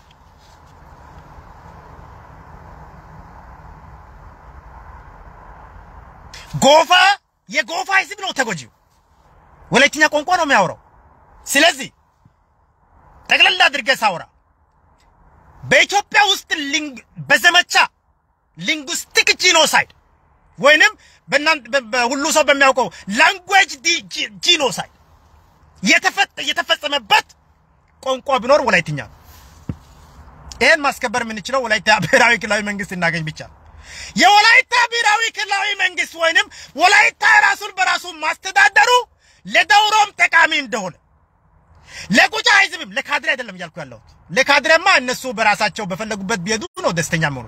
ጎፋ የጎፋ ህዝብ ነው ተጎጂው፣ ወላይትኛ ቋንቋ ነው የሚያወራው። ስለዚህ ጠቅለል አድርገህ ሳውራ በኢትዮጵያ ውስጥ በዘመቻ ሊንጉስቲክ ጂኖሳይድ ወይንም ሁሉ ሰው በሚያውቀው ላንጉዌጅ ጂኖሳይድ የተፈጸመበት ቋንቋ ቢኖር ወላይትኛ ነው። ይሄን ማስከበር የምንችለው ወላይታ ብሔራዊ ክልላዊ መንግስት እናገኝ ብቻ ነው። የወላይታ ብሔራዊ ክልላዊ መንግስት ወይንም ወላይታ ራሱን በራሱ ማስተዳደሩ ለዳውሮም ጠቃሚ እንደሆነ ለቁጫ ህዝብም ለካድሬ አይደለም እያልኩ ያለሁት። ለካድሬማ እነሱ በራሳቸው በፈለጉበት ቢሄዱ ነው ደስተኛ መሆኑ።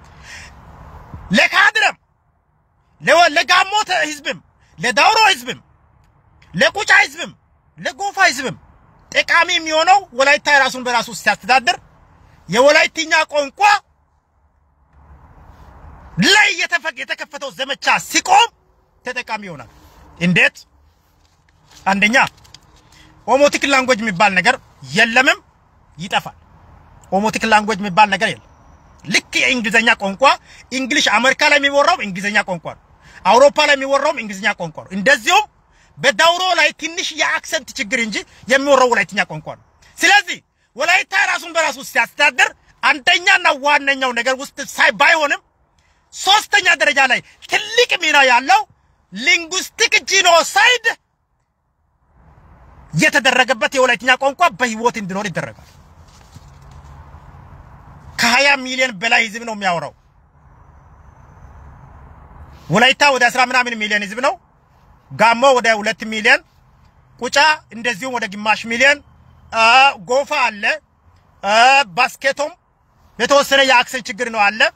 ለካድሬም ለጋሞ ህዝብም ለዳውሮ ህዝብም ለቁጫ ህዝብም ለጎፋ ህዝብም ጠቃሚ የሚሆነው ወላይታ ራሱን በራሱ ሲያስተዳድር የወላይትኛ ቋንቋ ላይ የተከፈተው ዘመቻ ሲቆም ተጠቃሚ ይሆናል። እንዴት? አንደኛ ኦሞቲክ ላንጉዌጅ የሚባል ነገር የለምም፣ ይጠፋል። ኦሞቲክ ላንጉዌጅ የሚባል ነገር የለም። ልክ የእንግሊዝኛ ቋንቋ እንግሊሽ አሜሪካ ላይ የሚወራው እንግሊዝኛ ቋንቋ ነው። አውሮፓ ላይ የሚወራውም እንግሊዝኛ ቋንቋ ነው። እንደዚሁም በዳውሮ ላይ ትንሽ የአክሰንት ችግር እንጂ የሚወራው ወላይትኛ ቋንቋ ነው። ስለዚህ ወላይታ ራሱን በራሱ ሲያስተዳድር አንደኛና ዋነኛው ነገር ውስጥ ሳይ ባይሆንም ሶስተኛ ደረጃ ላይ ትልቅ ሚና ያለው ሊንጉስቲክ ጂኖሳይድ የተደረገበት የወላይትኛ ቋንቋ በህይወት እንዲኖር ይደረጋል። ከሀያ ሚሊዮን በላይ ህዝብ ነው የሚያወራው። ወላይታ ወደ አስራ ምናምን ሚሊዮን ህዝብ ነው። ጋሞ ወደ ሁለት ሚሊዮን፣ ቁጫ እንደዚሁም ወደ ግማሽ ሚሊዮን፣ ጎፋ አለ፣ ባስኬቶም የተወሰነ የአክሰንት ችግር ነው አለ።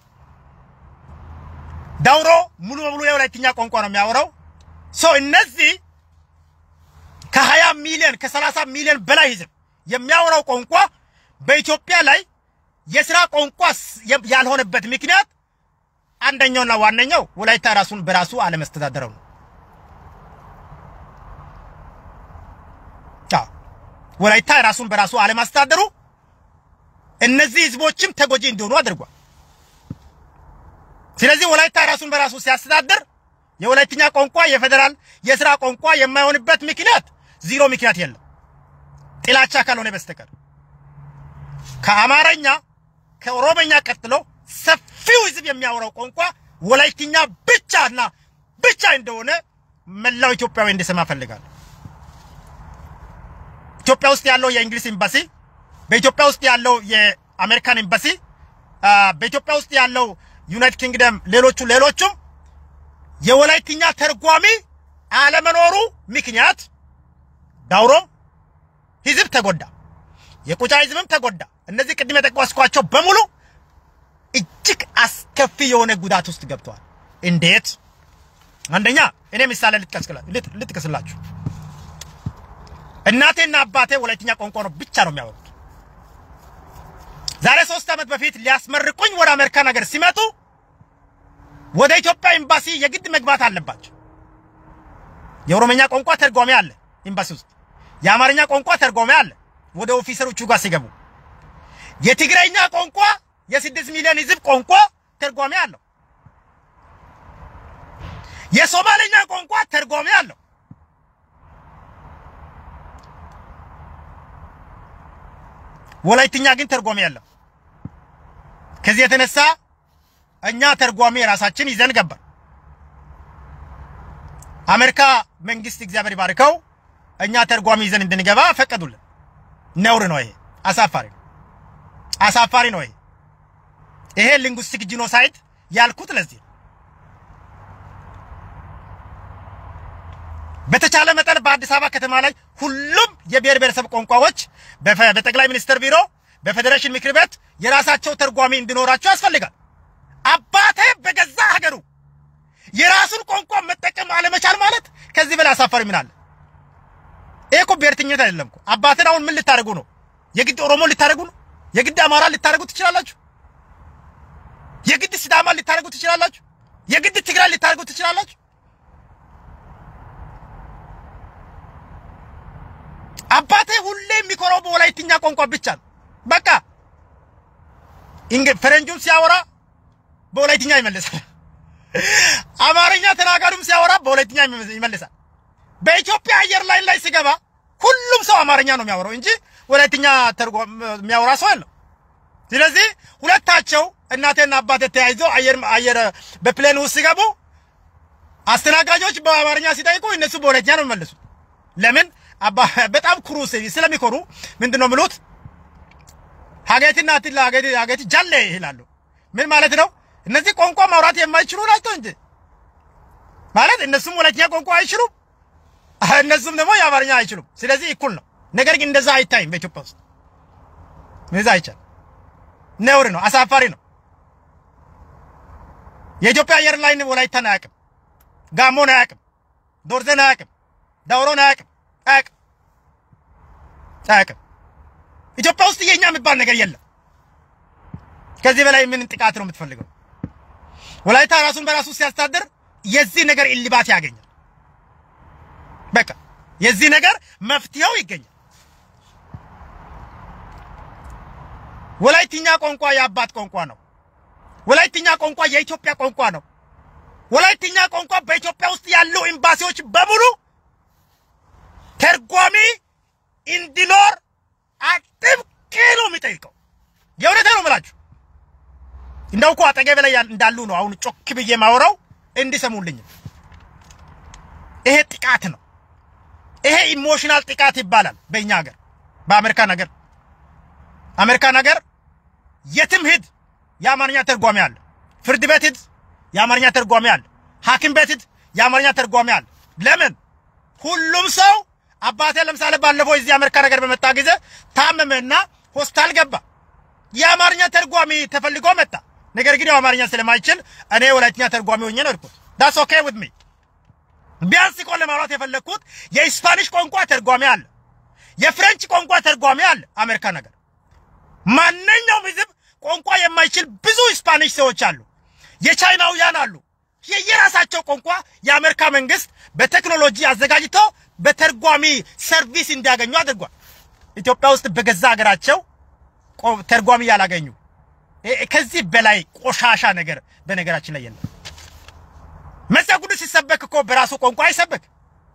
ዳውሮ ሙሉ በሙሉ የወላይትኛ ቋንቋ ነው የሚያወራው። ሶ እነዚህ ከሀያ ሚሊዮን ከሰላሳ ሚሊዮን በላይ ህዝብ የሚያወራው ቋንቋ በኢትዮጵያ ላይ የስራ ቋንቋ ያልሆነበት ምክንያት አንደኛውና ዋነኛው ወላይታ ራሱን በራሱ አለመስተዳደረው ነው። ወላይታ ራሱን በራሱ አለማስተዳደሩ እነዚህ ህዝቦችም ተጎጂ እንዲሆኑ አድርጓል። ስለዚህ ወላይታ ራሱን በራሱ ሲያስተዳድር የወላይትኛ ቋንቋ የፌዴራል የስራ ቋንቋ የማይሆንበት ምክንያት ዚሮ ምክንያት የለም፣ ጥላቻ ካልሆነ በስተቀር ከአማርኛ ከኦሮመኛ ቀጥሎ ሰፊው ህዝብ የሚያወራው ቋንቋ ወላይትኛ ብቻና ብቻ እንደሆነ መላው ኢትዮጵያዊ እንዲሰማ ፈልጋለሁ። ኢትዮጵያ ውስጥ ያለው የእንግሊዝ ኤምባሲ፣ በኢትዮጵያ ውስጥ ያለው የአሜሪካን ኤምባሲ፣ በኢትዮጵያ ውስጥ ያለው ዩናይትድ ኪንግደም፣ ሌሎቹ ሌሎቹም የወላይትኛ ተርጓሚ አለመኖሩ ምክንያት ዳውሮም ህዝብ ተጎዳ፣ የቁጫ ህዝብም ተጎዳ። እነዚህ ቅድም የጠቀስኳቸው በሙሉ እጅግ አስከፊ የሆነ ጉዳት ውስጥ ገብተዋል። እንዴት? አንደኛ እኔ ምሳሌ ልጥቀስላችሁ። እናቴና አባቴ ወላይትኛ ቋንቋ ነው ብቻ ነው የሚያወሩት። ዛሬ ሶስት ዓመት በፊት ሊያስመርቁኝ ወደ አሜሪካን ሀገር ሲመጡ ወደ ኢትዮጵያ ኤምባሲ የግድ መግባት አለባቸው። የኦሮመኛ ቋንቋ ተርጓሚ አለ ኤምባሲ ውስጥ፣ የአማርኛ ቋንቋ ተርጓሚ አለ ወደ ኦፊሰሮቹ ጋር ሲገቡ፣ የትግረኛ ቋንቋ የስድስት ሚሊዮን ህዝብ ቋንቋ ተርጓሚ አለው። የሶማሌኛ ቋንቋ ተርጓሚ አለው። ወላይትኛ ግን ተርጓሚ አለው። ከዚህ የተነሳ እኛ ተርጓሚ ራሳችን ይዘን ገባን። አሜሪካ መንግስት እግዚአብሔር ይባርከው እኛ ተርጓሚ ይዘን እንድንገባ ፈቀዱልን። ነውር ነው ይሄ፣ አሳፋሪ ነው፣ አሳፋሪ ነው ይሄ። ይሄ ሊንጉስቲክ ጂኖሳይድ ያልኩት ለዚህ በተቻለ መጠን በአዲስ አበባ ከተማ ላይ ሁሉም የብሔር ብሔረሰብ ቋንቋዎች በጠቅላይ ሚኒስትር ቢሮ በፌዴሬሽን ምክር ቤት የራሳቸው ተርጓሚ እንዲኖራቸው ያስፈልጋል። አባቴ በገዛ ሀገሩ የራሱን ቋንቋ መጠቀም አለመቻል ማለት ከዚህ በላይ አሳፋሪ ምን አለ? ይሄ እኮ ብሔርተኝነት አይደለም እኮ። አባትን አሁን ምን ልታደርጉ ነው? የግድ ኦሮሞ ልታደርጉ ነው? የግድ አማራ ልታደርጉ ትችላላችሁ? የግድ ሲዳማ ልታደርጉ ትችላላችሁ? የግድ ትግራይ ልታደርጉ ትችላላችሁ? አባቴ ሁሌ የሚኮራው በወላይትኛ ቋንቋ ብቻ ነው። በቃ ፈረንጁም ሲያወራ በወላይትኛ ይመልሳል። አማርኛ ተናጋሪም ሲያወራ በወላይትኛ ይመልሳል። በኢትዮጵያ አየር ላይን ላይ ሲገባ ሁሉም ሰው አማርኛ ነው የሚያወራው እንጂ ወላይትኛ የሚያወራ ሰው የለም። ስለዚህ ሁለታቸው እናቴና አባቴ ተያይዘው አየር አየር በፕሌን ውስጥ ሲገቡ አስተናጋጆች በአማርኛ ሲጠይቁ እነሱ በወላይትኛ ነው የሚመልሱት። ለምን? በጣም ኩሩ ስለሚኮሩ ምንድን ነው የሚሉት? ሀገትና ትላ ሀገቲ ሀገቲ ጃሌ ይላሉ። ምን ማለት ነው? እነዚህ ቋንቋ ማውራት የማይችሉ ናቸው እንጂ ማለት እነሱም ወላይትኛ ቋንቋ አይችሉም፣ እነሱም ደግሞ የአማርኛ አይችሉም። ስለዚህ እኩል ነው። ነገር ግን እንደዛ አይታይም በኢትዮጵያ ውስጥ እንደዛ አይቻልም። ነውር ነው፣ አሳፋሪ ነው። የኢትዮጵያ አየር ላይን ወላይታን አያውቅም፣ ጋሞን አያውቅም፣ ዶርዘን አያውቅም፣ ዳውሮን አያውቅም አያውቅም አያውቅም። ኢትዮጵያ ውስጥ የኛ የሚባል ነገር የለም። ከዚህ በላይ ምን ጥቃት ነው የምትፈልገው? ወላይታ ራሱን በራሱ ሲያስተዳድር የዚህ ነገር እልባት ያገኛል። በቃ የዚህ ነገር መፍትሄው ይገኛል። ወላይትኛ ቋንቋ የአባት ቋንቋ ነው። ወላይትኛ ቋንቋ የኢትዮጵያ ቋንቋ ነው። ወላይትኛ ቋንቋ በኢትዮጵያ ውስጥ ያሉ ኤምባሲዎች በሙሉ ተርጓሚ እንዲኖር አጥብቄ ነው የሚጠይቀው። የእውነቴ ነው የምላችሁ። እንደው እኮ አጠገቤ ላይ እንዳሉ ነው አሁን ጮክ ብዬ ማውራው እንዲሰሙልኝ። ይሄ ጥቃት ነው። ይሄ ኢሞሽናል ጥቃት ይባላል በእኛ ሀገር፣ በአሜሪካን ሀገር። አሜሪካን ሀገር የትም ሂድ የአማርኛ ተርጓሚ አለ። ፍርድ ቤት ሂድ የአማርኛ ተርጓሚ አለ። ሐኪም ቤት ሂድ የአማርኛ ተርጓሚ አለ። ለምን ሁሉም ሰው አባቴ ለምሳሌ ባለፈው እዚህ አሜሪካ ነገር በመጣ ጊዜ ታመመና ሆስፒታል ገባ። የአማርኛ ተርጓሚ ተፈልጎ መጣ። ነገር ግን አማርኛ ስለማይችል እኔ ወላይትኛ ተርጓሚ ሆኜ ነው እርኩት። ዳትስ ኦኬ ዊዝ ሚ። ቢያንስ እኮ ለማውራት የፈለግኩት የስፓኒሽ ቋንቋ ተርጓሚ አለ፣ የፍሬንች ቋንቋ ተርጓሚ አለ። አሜሪካ ነገር ማንኛውም ህዝብ ቋንቋ የማይችል ብዙ ስፓኒሽ ሰዎች አሉ፣ የቻይናውያን አሉ። የየራሳቸው ቋንቋ የአሜሪካ መንግስት በቴክኖሎጂ አዘጋጅቶ በተርጓሚ ሰርቪስ እንዲያገኙ አድርጓል። ኢትዮጵያ ውስጥ በገዛ ሀገራቸው ተርጓሚ ያላገኙ ከዚህ በላይ ቆሻሻ ነገር በነገራችን ላይ የለም። መጽሐፍ ቅዱስ ሲሰበክ እኮ በራሱ ቋንቋ አይሰበክ።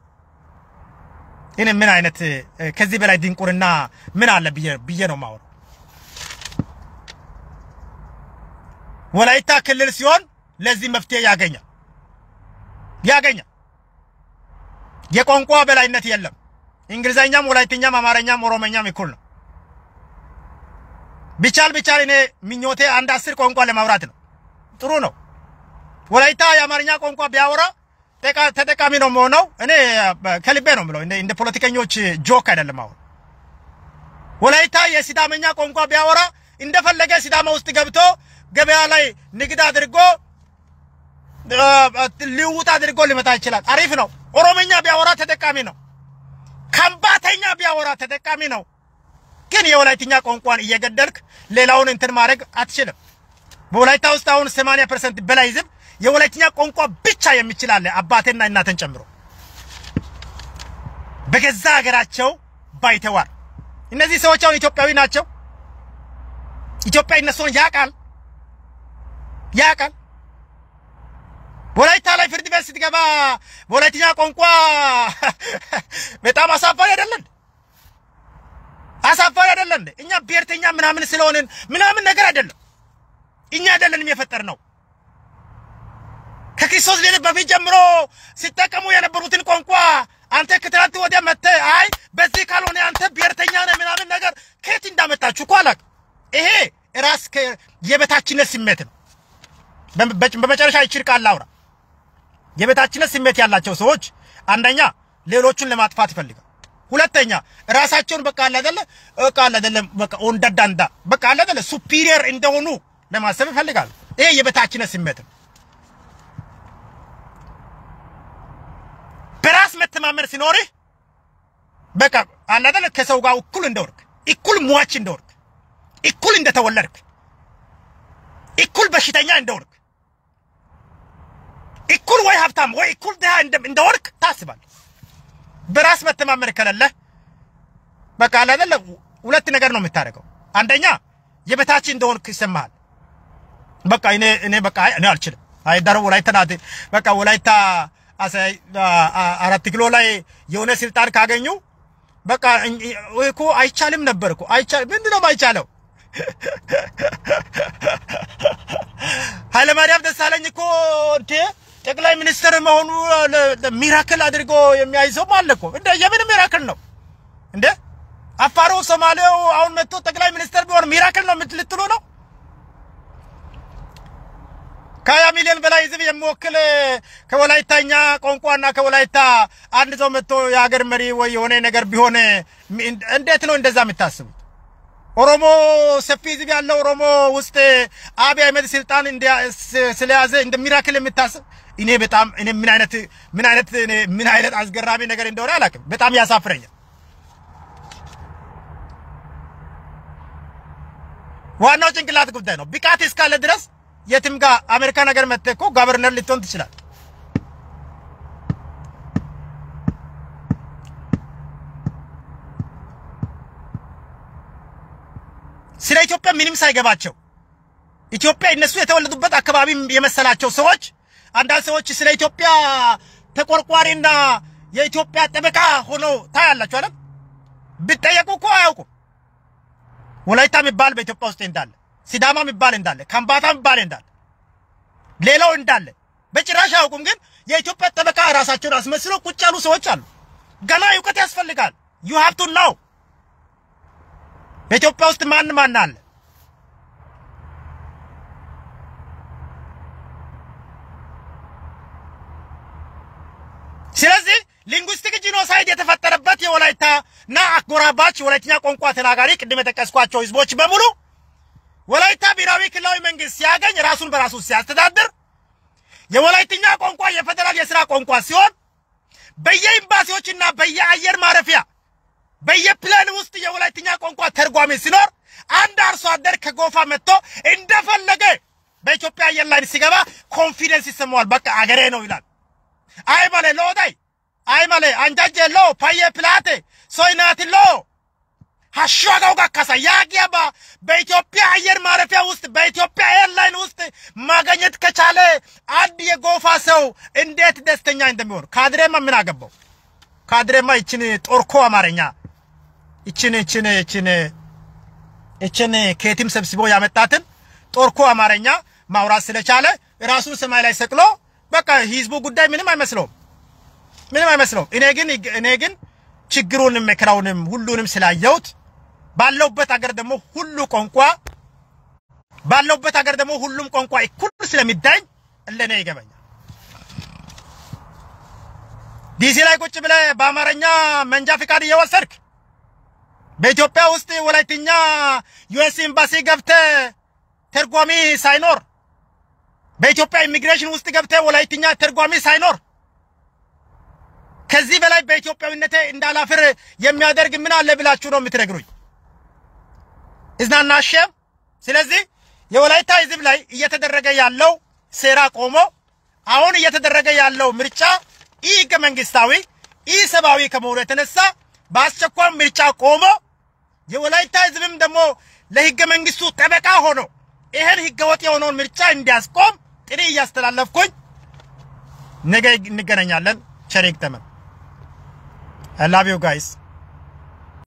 እኔ ምን አይነት ከዚህ በላይ ድንቁርና ምን አለ ብዬ ብዬ ነው የማወራው። ወላይታ ክልል ሲሆን ለዚህ መፍትሄ ያገኛል ያገኛል። የቋንቋ በላይነት የለም። እንግሊዘኛም፣ ወላይትኛም፣ አማርኛም ኦሮሞኛም እኩል ነው። ቢቻል ቢቻል እኔ ምኞቴ አንድ አስር ቋንቋ ለማውራት ነው። ጥሩ ነው። ወላይታ የአማርኛ ቋንቋ ቢያወራ ተጠቃሚ ነው የምሆነው። እኔ ከልቤ ነው የምለው፣ እንደ ፖለቲከኞች ጆክ አይደለም። አሁን ወላይታ የሲዳመኛ ቋንቋ ቢያወራ እንደፈለገ ሲዳማ ውስጥ ገብቶ ገበያ ላይ ንግድ አድርጎ ልውውጥ አድርጎ ሊመጣ ይችላል። አሪፍ ነው። ኦሮሞኛ ቢያወራ ተጠቃሚ ነው። ከምባተኛ ቢያወራ ተጠቃሚ ነው። ግን የወላይትኛ ቋንቋን እየገደልክ ሌላውን እንትን ማድረግ አትችልም። በወላይታ ውስጥ አሁን 80% በላይ ህዝብ የወላይትኛ ቋንቋ ብቻ የሚችል አለ፣ አባቴና እናቴን ጨምሮ በገዛ ሀገራቸው ባይተዋር። እነዚህ ሰዎች አሁን ኢትዮጵያዊ ናቸው። ኢትዮጵያ እነሱን ያውቃል ያውቃል። ወላይታ ላይ ፍርድ ቤት ስትገባ በወላይትኛ ቋንቋ በጣም አሳፋሪ አይደለን? አሳፋሪ አይደለን? እኛ ብሔርተኛ ምናምን ስለሆንን ምናምን ነገር አይደለም። እኛ አይደለንም የፈጠር ነው። ከክርስቶስ ልደት በፊት ጀምሮ ሲጠቀሙ የነበሩትን ቋንቋ አንተ ከትናንት ወዲያ መጥተህ አይ በዚህ ካልሆነ አንተ ብሔርተኛ ነህ ምናምን ነገር ከየት እንዳመጣችሁ እኮ አላውቅም። ይሄ ራስ የበታችነት ስሜት ነው። በመጨረሻ ይችል ቃል ላውራ። የበታችነት ስሜት ያላቸው ሰዎች አንደኛ ሌሎቹን ለማጥፋት ይፈልጋል። ሁለተኛ ራሳቸውን በቃ አለ አይደለ በቃ አለ አይደለ በቃ ኦንዳዳንዳ በቃ አለ አይደለ ሱፒሪየር እንደሆኑ ለማሰብ ይፈልጋል። ይሄ የበታችነት ስሜት ነው። በራስ መተማመን ሲኖርህ በቃ አለ አይደለ ከሰው ጋር እኩል እንደወርክ እኩል ሟች እንደወርክ እኩል እንደተወለድክ እኩል በሽተኛ እንደወርክ እኩል ወይ ሀብታም ወይ እኩል ድሃ እንደወርክ ታስባለህ። በራስ መተማመን ከሌለህ በቃ አለ አይደለ ሁለት ነገር ነው የምታደርገው። አንደኛ የበታች እንደሆንክ ይሰማሃል። በቃ እኔ እኔ በቃ እኔ አልችልም። አይ ዳሮ ወላይታ ናት በቃ ወላይታ አራት ኪሎ ላይ የሆነ ስልጣን ካገኙ በቃ እኮ አይቻልም ነበር እኮ አይቻልም። ምንድን ነው የማይቻለው? ኃይለማርያም ደሳለኝ እኮ እንዴ ጠቅላይ ሚኒስትር መሆኑ ሚራክል አድርጎ የሚያይ ሰው አለ እኮ። እንደ የምን ሚራክል ነው እንዴ? አፋሩ ሶማሌው አሁን መጥቶ ጠቅላይ ሚኒስትር ቢሆን ሚራክል ነው ልትሉ ነው? ከሀያ ሚሊዮን በላይ ህዝብ የሚወክል ከወላይታኛ ቋንቋና ከወላይታ አንድ ሰው መጥቶ የሀገር መሪ ወይ የሆነ ነገር ቢሆን እንዴት ነው እንደዛ የምታስቡት? ኦሮሞ ሰፊ ህዝብ ያለው ኦሮሞ ውስጥ አብይ አህመድ ስልጣን ስለያዘ እንደ ሚራክል የምታስብ እኔ በጣም እኔ ምን አይነት ምን አይነት ምን አይነት አስገራሚ ነገር እንደሆነ አላውቅም። በጣም ያሳፍረኛል። ዋናው ጭንቅላት ጉዳይ ነው። ብቃት እስካለ ድረስ የትም ጋር አሜሪካ ነገር መጥተህ እኮ ጋቨርነር ልትሆን ትችላል። ስለ ኢትዮጵያ ምንም ሳይገባቸው ኢትዮጵያ እነሱ የተወለዱበት አካባቢ የመሰላቸው ሰዎች አንዳንድ ሰዎች ስለ ኢትዮጵያ ተቆርቋሪና የኢትዮጵያ ጠበቃ ሆኖ ታያላችሁ አይደል? ብጠየቁ እኮ አያውቁም። ወላይታ የሚባል በኢትዮጵያ ውስጥ እንዳለ፣ ሲዳማ የሚባል እንዳለ፣ ከምባታ የሚባል እንዳለ፣ ሌላው እንዳለ በጭራሽ አያውቁም። ግን የኢትዮጵያ ጠበቃ ራሳቸውን አስመስለው ቁጭ ያሉ ሰዎች አሉ። ገና እውቀት ያስፈልጋል። ዩ ሃቭ ቱ ናው በኢትዮጵያ ውስጥ ማን ማን አለ? ስለዚህ ሊንጉስቲክ ጂኖሳይድ የተፈጠረበት የወላይታ እና አጎራባች ወላይትኛ ቋንቋ ተናጋሪ ቅድም የጠቀስኳቸው ህዝቦች በሙሉ ወላይታ ብሔራዊ ክልላዊ መንግስት ሲያገኝ ራሱን በራሱ ሲያስተዳድር የወላይትኛ ቋንቋ የፌዴራል የስራ ቋንቋ ሲሆን በየኤምባሲዎችና በየአየር ማረፊያ በየፕሌን ውስጥ የወላይትኛ ቋንቋ ተርጓሚ ሲኖር አንድ አርሶ አደር ከጎፋ መጥቶ እንደፈለገ በኢትዮጵያ አየር ላይ ሲገባ ኮንፊደንስ ይሰማዋል። በቃ አገሬ ነው ይላል። አይ ማለ ሎዳይ አይ ማለ አንጃጀ ሎ ፓየ ፕላቴ ሶይናት ሎ ሀሻጋው ጋካሳ ያጊያባ በኢትዮጵያ አየር ማረፊያ ውስጥ በኢትዮጵያ ኤርላይን ውስጥ ማግኘት ከቻለ አንድ የጎፋ ሰው እንዴት ደስተኛ እንደሚሆን ካድሬማ ምን አገባው? ካድሬማ ይችን ጦርኮ አማርኛ ይችን ይችን ይችን ይችን ከየትም ሰብስቦ ያመጣትን ጦርኮ አማርኛ ማውራት ስለቻለ ራሱን ሰማይ ላይ ሰቅሎ በቃ ህዝቡ ጉዳይ ምንም አይመስለውም፣ ምንም አይመስለውም። እኔ ግን እኔ ግን ችግሩንም መከራውንም ሁሉንም ስላየሁት ባለውበት ሀገር ደግሞ ሁሉ ቋንቋ ባለውበት ሀገር ደግሞ ሁሉም ቋንቋ እኩል ስለሚዳኝ ለኔ ይገባኛል። ዲሲ ላይ ቁጭ ብለህ በአማርኛ መንጃ ፍቃድ እየወሰድክ በኢትዮጵያ ውስጥ ወላይትኛ ዩኤስ ኤምባሲ ገብተህ ተርጓሚ ሳይኖር በኢትዮጵያ ኢሚግሬሽን ውስጥ ገብተህ ወላይትኛ ተርጓሚ ሳይኖር ከዚህ በላይ በኢትዮጵያዊነቴ እንዳላፍር የሚያደርግ ምን አለ ብላችሁ ነው የምትነግሩኝ? እዝናና ሸም። ስለዚህ የወላይታ ህዝብ ላይ እየተደረገ ያለው ሴራ ቆሞ አሁን እየተደረገ ያለው ምርጫ ኢ ህገ መንግስታዊ ኢ ሰብአዊ ከመሆኑ የተነሳ በአስቸኳይ ምርጫ ቆሞ የወላይታ ህዝብም ደግሞ ለህገ መንግስቱ ጠበቃ ሆኖ ይሄን ህገወጥ የሆነውን ምርጫ እንዲያስቆም ጥሪ እያስተላለፍኩኝ ነገ እንገናኛለን። ቸር ይግጠመን። I love you guys.